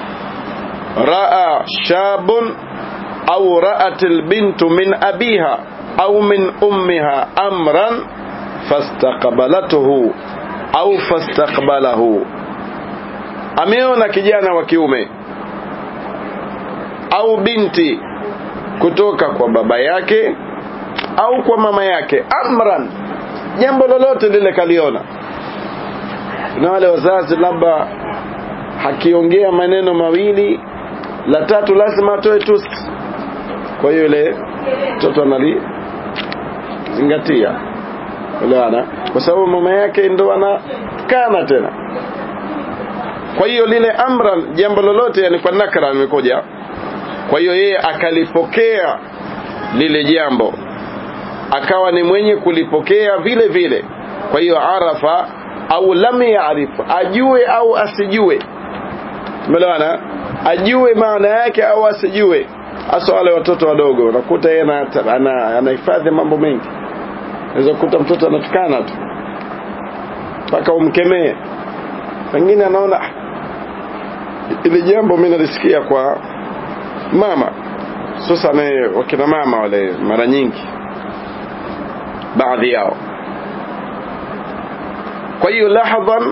raa shabun au ra'at albintu min abiha au min ummiha amran fastaqbalatuhu au fastaqbalahu ameona kijana wa kiume au binti kutoka kwa baba yake au kwa mama yake amran jambo lolote lile kaliona na wale wazazi labda hakiongea maneno mawili la tatu lazima atoe tusi kwa hiyo ile mtoto anali zingatia unaona kwa sababu mama yake ndo anakana tena kwa hiyo lile amran jambo lolote yani kwa nakra limekuja kwa hiyo yeye akalipokea lile jambo akawa ni mwenye kulipokea vile vile kwa hiyo arafa au lam yaarif ajue au asijue umeelewana ajue maana yake au asijue hasa wale watoto wadogo unakuta yeye anahifadhi ana mambo mengi unaweza kukuta mtoto anatukana tu mpaka umkemee wengine anaona ile jambo mimi nalisikia kwa mama sasa wakina mama wale mara nyingi baadhi yao kwa hiyo lahadhan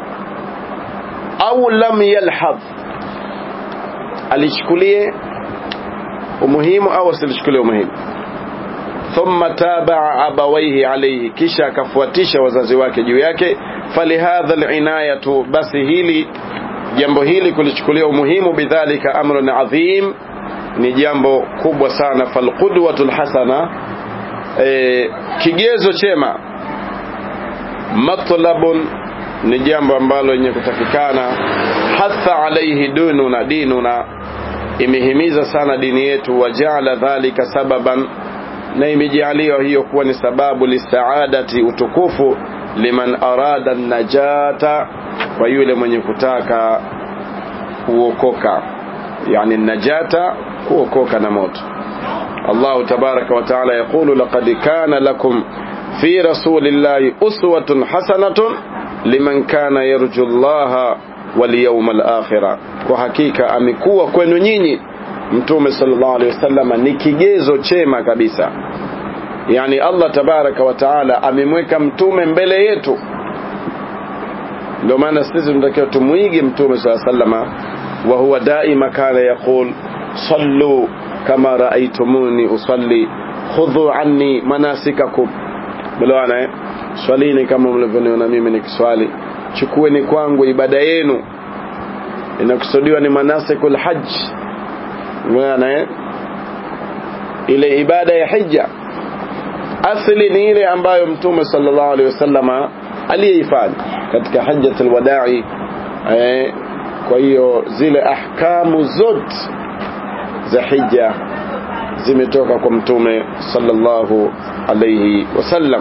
au lam yalhadh alichukulie umuhimu au asilichukulie umuhimu thumma tabaa abawaihi alayhi kisha akafuatisha wazazi wake juu yake falihadha alinayatu basi hili jambo hili kulichukulia umuhimu bidhalika amrun adhim ni jambo kubwa sana falqudwatul hasana e, kigezo chema matlabun ni jambo ambalo lenye kutakikana hatha alaihi dununa dinuna imehimiza sana dini yetu wajaala dhalika sababan na imejaliwa hiyo kuwa ni sababu lisaadati utukufu liman arada najata kwa yule mwenye kutaka kuokoka yani najata kuokoka na moto Allah tabaraka wa taala yaqulu laqad kana lakum fi rasulillahi uswatun hasanatun liman kana yarju Allah wal yawmal akhirah kwa hakika amekuwa kwenu nyinyi mtume sallallahu alaihi wasallam ni kigezo chema kabisa yani Allah tabaraka wa taala amemweka mtume mbele yetu ndio maana sisi tunatakiwa tumuige mtume sallallahu alaihi wasallam wa huwa daima kana yaqul sallu kama raaitumuni usalli khudhu anni manasikakum bwana eh swalini kama mlivyoniona mimi nikiswali chukueni kwangu ibada yenu inakusudiwa ni manasikul hajj bwana eh ile ibada ya hija asili ni ile ambayo mtume sallallahu alaihi wasallama aliyeifanya katika hajjatul wadai eh, kwa hiyo zile ahkamu zote za hija zimetoka kwa mtume sallallahu alayhi wasallam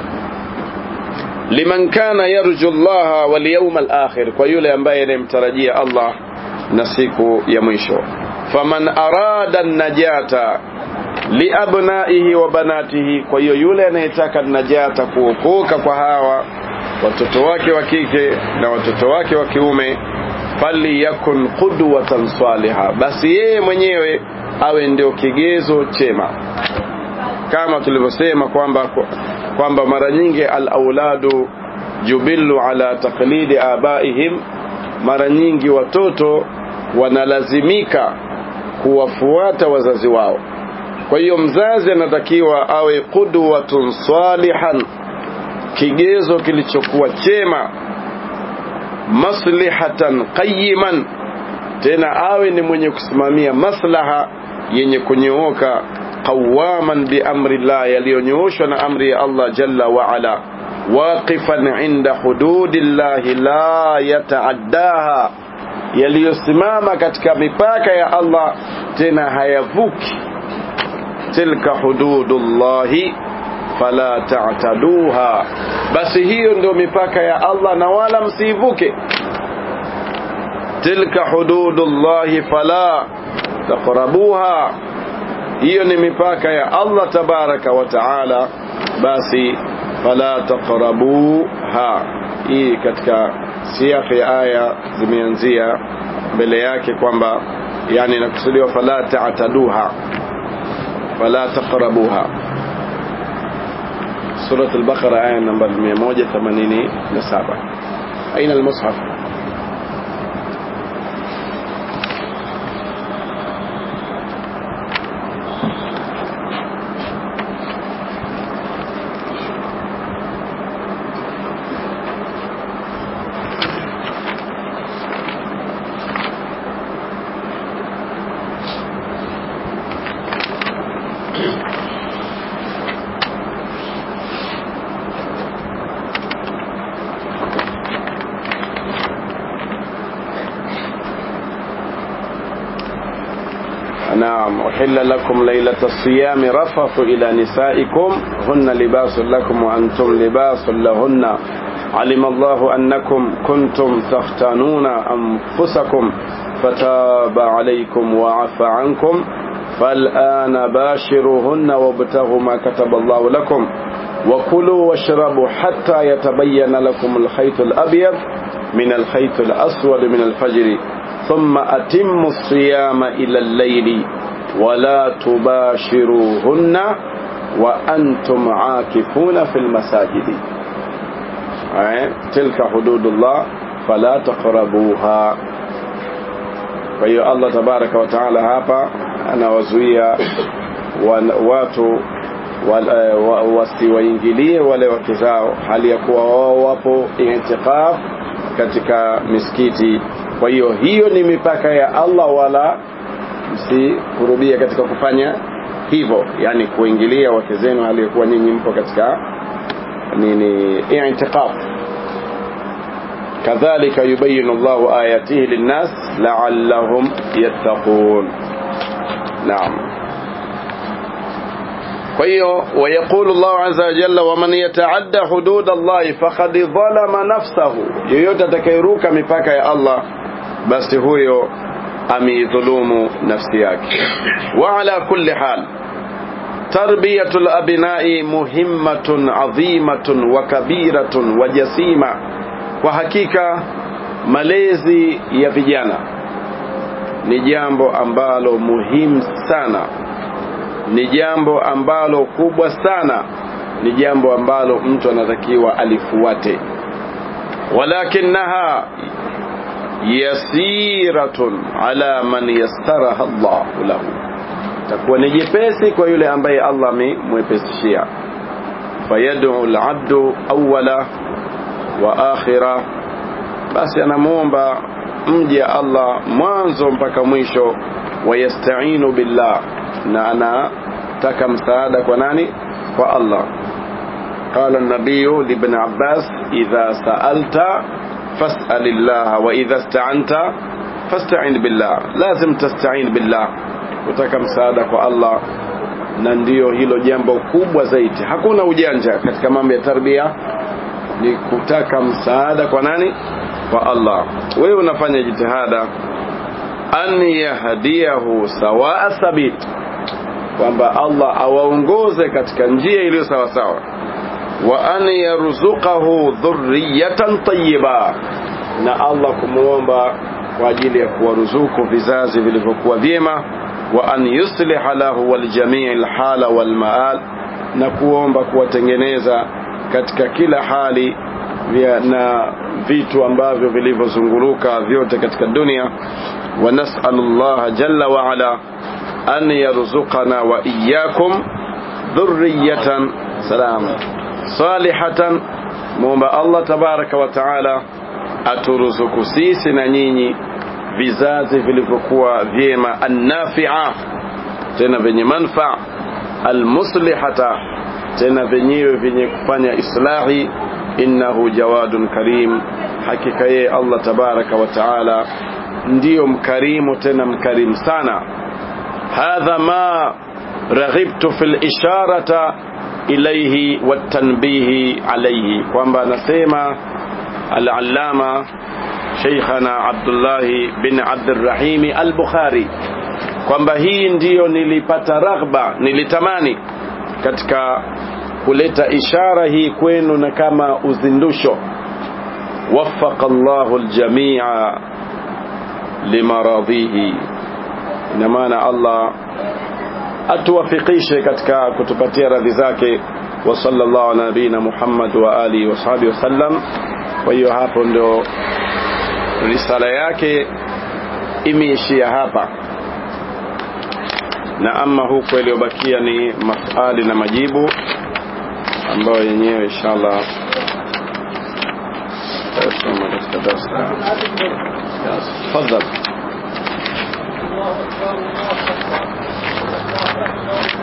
liman kana yarju Allah wal yawm al akhir kwa yule ambaye anamtarajia Allah na siku ya mwisho faman arada najata liabnaihi wa banatihi kwa hiyo yule anayetaka najata kuokoka kwa hawa watoto wake wa kike na watoto wake wa kiume faliyakun qudwatan saliha basi yeye mwenyewe awe ndio kigezo chema kama tulivyosema kwamba kwamba mara nyingi al-auladu jubillu ala taqlidi abaihim mara nyingi watoto wanalazimika kuwafuata wazazi wao kwa hiyo mzazi anatakiwa awe qudwatun salihan kigezo kilichokuwa chema maslihatan qayiman tena awe ni mwenye kusimamia maslaha yenye kunyooka qawaman bi amri Allah yaliyonyooshwa na amri ya Allah jalla wa ala waqifan inda hududillahi la yataaddaha yaliyosimama katika mipaka ya Allah tena hayavuki tilka hududullahi fala ta'taduha basi hiyo ndio mipaka ya Allah na wala msivuke tilka hududullahi fala taqrabuha hiyo ni mipaka ya Allah tabaraka wa taala basi fala taqrabuha hii katika siafi ya aya zimeanzia mbele yake kwamba yani inakusudiwa fala ta'taduha fala taqrabuha سورة البقرة آية نمبر 187 أين المصحف نعم أحل لكم ليلة الصيام رفث إلى نسائكم هن لباس لكم وأنتم لباس لهن علم الله أنكم كنتم تختانون أنفسكم فتاب عليكم وعفى عنكم فالآن باشروهن وابتغوا ما كتب الله لكم وكلوا واشربوا حتى يتبين لكم الخيط الأبيض من الخيط الأسود من الفجر ثم أتموا الصيام إلى الليل ولا تباشروهن وأنتم عاكفون في المساجد تلك حدود الله فلا تقربوها kwa hiyo Allah tabaraka wa taala hapa anawazuia watu wasiwaingilie wale wake zao hali ya kuwa wao wapo itikaf katika misikiti kwa hiyo hiyo ni mipaka ya Allah wala msikurubia katika kufanya hivyo yani kuingilia wake zenu hali ya kuwa ninyi mpo katika nini i'tikaf kadhalika yubayinu Allahu ayatihi linnas la'allahum yattaqun naam kwa hiyo wayaqulu Allahu azza wa jalla waman yataadda hudud Allah faqad dhalama nafsahu yoyote atakayeruka mipaka ya Allah basi huyo ameidhulumu nafsi yake wa ala kulli hal tarbiyatul abnai muhimmatun adhimatun wa kabiratun wa jasima kwa hakika malezi ya vijana ni jambo ambalo muhimu sana ni jambo ambalo kubwa sana ni jambo ambalo mtu anatakiwa alifuate walakinaha yasiratun ala man yassaraha Allah lahu takuwa ni jepesi kwa yule ambaye Allah amemwepesishia fayad'u al-'abdu awwala wa akhira basi anamuomba mja Allah mwanzo mpaka mwisho wayasta'inu billah na anataka msaada kwa nani kwa Allah قال النبي لابن عباس إذا سألت فاسأل الله وإذا استعنت فاستعين بالله لازم تستعين بالله kutaka msaada kwa Allah na ndiyo hilo jambo kubwa zaidi hakuna ujanja katika mambo ya tarbia ni kutaka msaada kwa nani kwa Allah wewe unafanya jitihada an yahdiyahu sawa sabil kwamba Allah awaongoze katika njia iliyo sawa sawa wa an yarzuqahu dhurriyatan tayyiba na Allah kumuomba kwa ajili ya kuwaruzuku vizazi vilivyokuwa vyema wa an yusliha lahu waljamii alhala walmaal na kuomba kuwatengeneza katika kila hali vya na vitu ambavyo vilivyozunguruka vyote katika dunia wa nas'alu Allah jalla wa ala an yarzuqana wa iyyakum dhurriyatan salam salihatan muomba Allah tabaraka wa taala aturuzuku sisi na nyinyi vizazi vilivyokuwa vyema annafi'a tena vyenye manfaa almuslihata tena vyenyewe vyenye kufanya islahi innahu jawadun karim hakika yeye Allah tabaraka wa taala ndiyo mkarimu tena mkarimu sana hadha ma raghibtu fil isharata ilayhi watanbihi alayhi kwamba anasema al-allama Sheikhana Abdullahi bin Abdurrahim al-Bukhari kwamba hii ndiyo nilipata raghba nilitamani katika kuleta ishara hii kwenu na kama uzindusho waffaqa Allahu al-jami'a limaradhihi ina maana Allah atuwafikishe katika kutupatia radhi zake wa sallallahu ala nabina Muhammad wa alihi wa sahbihi wasallam kwa hiyo hapo ndio risala yake imeishia hapa na ama huko iliyobakia ni maswali na majibu ambayo yenyewe inshallah tutasoma katika darasa tafadhali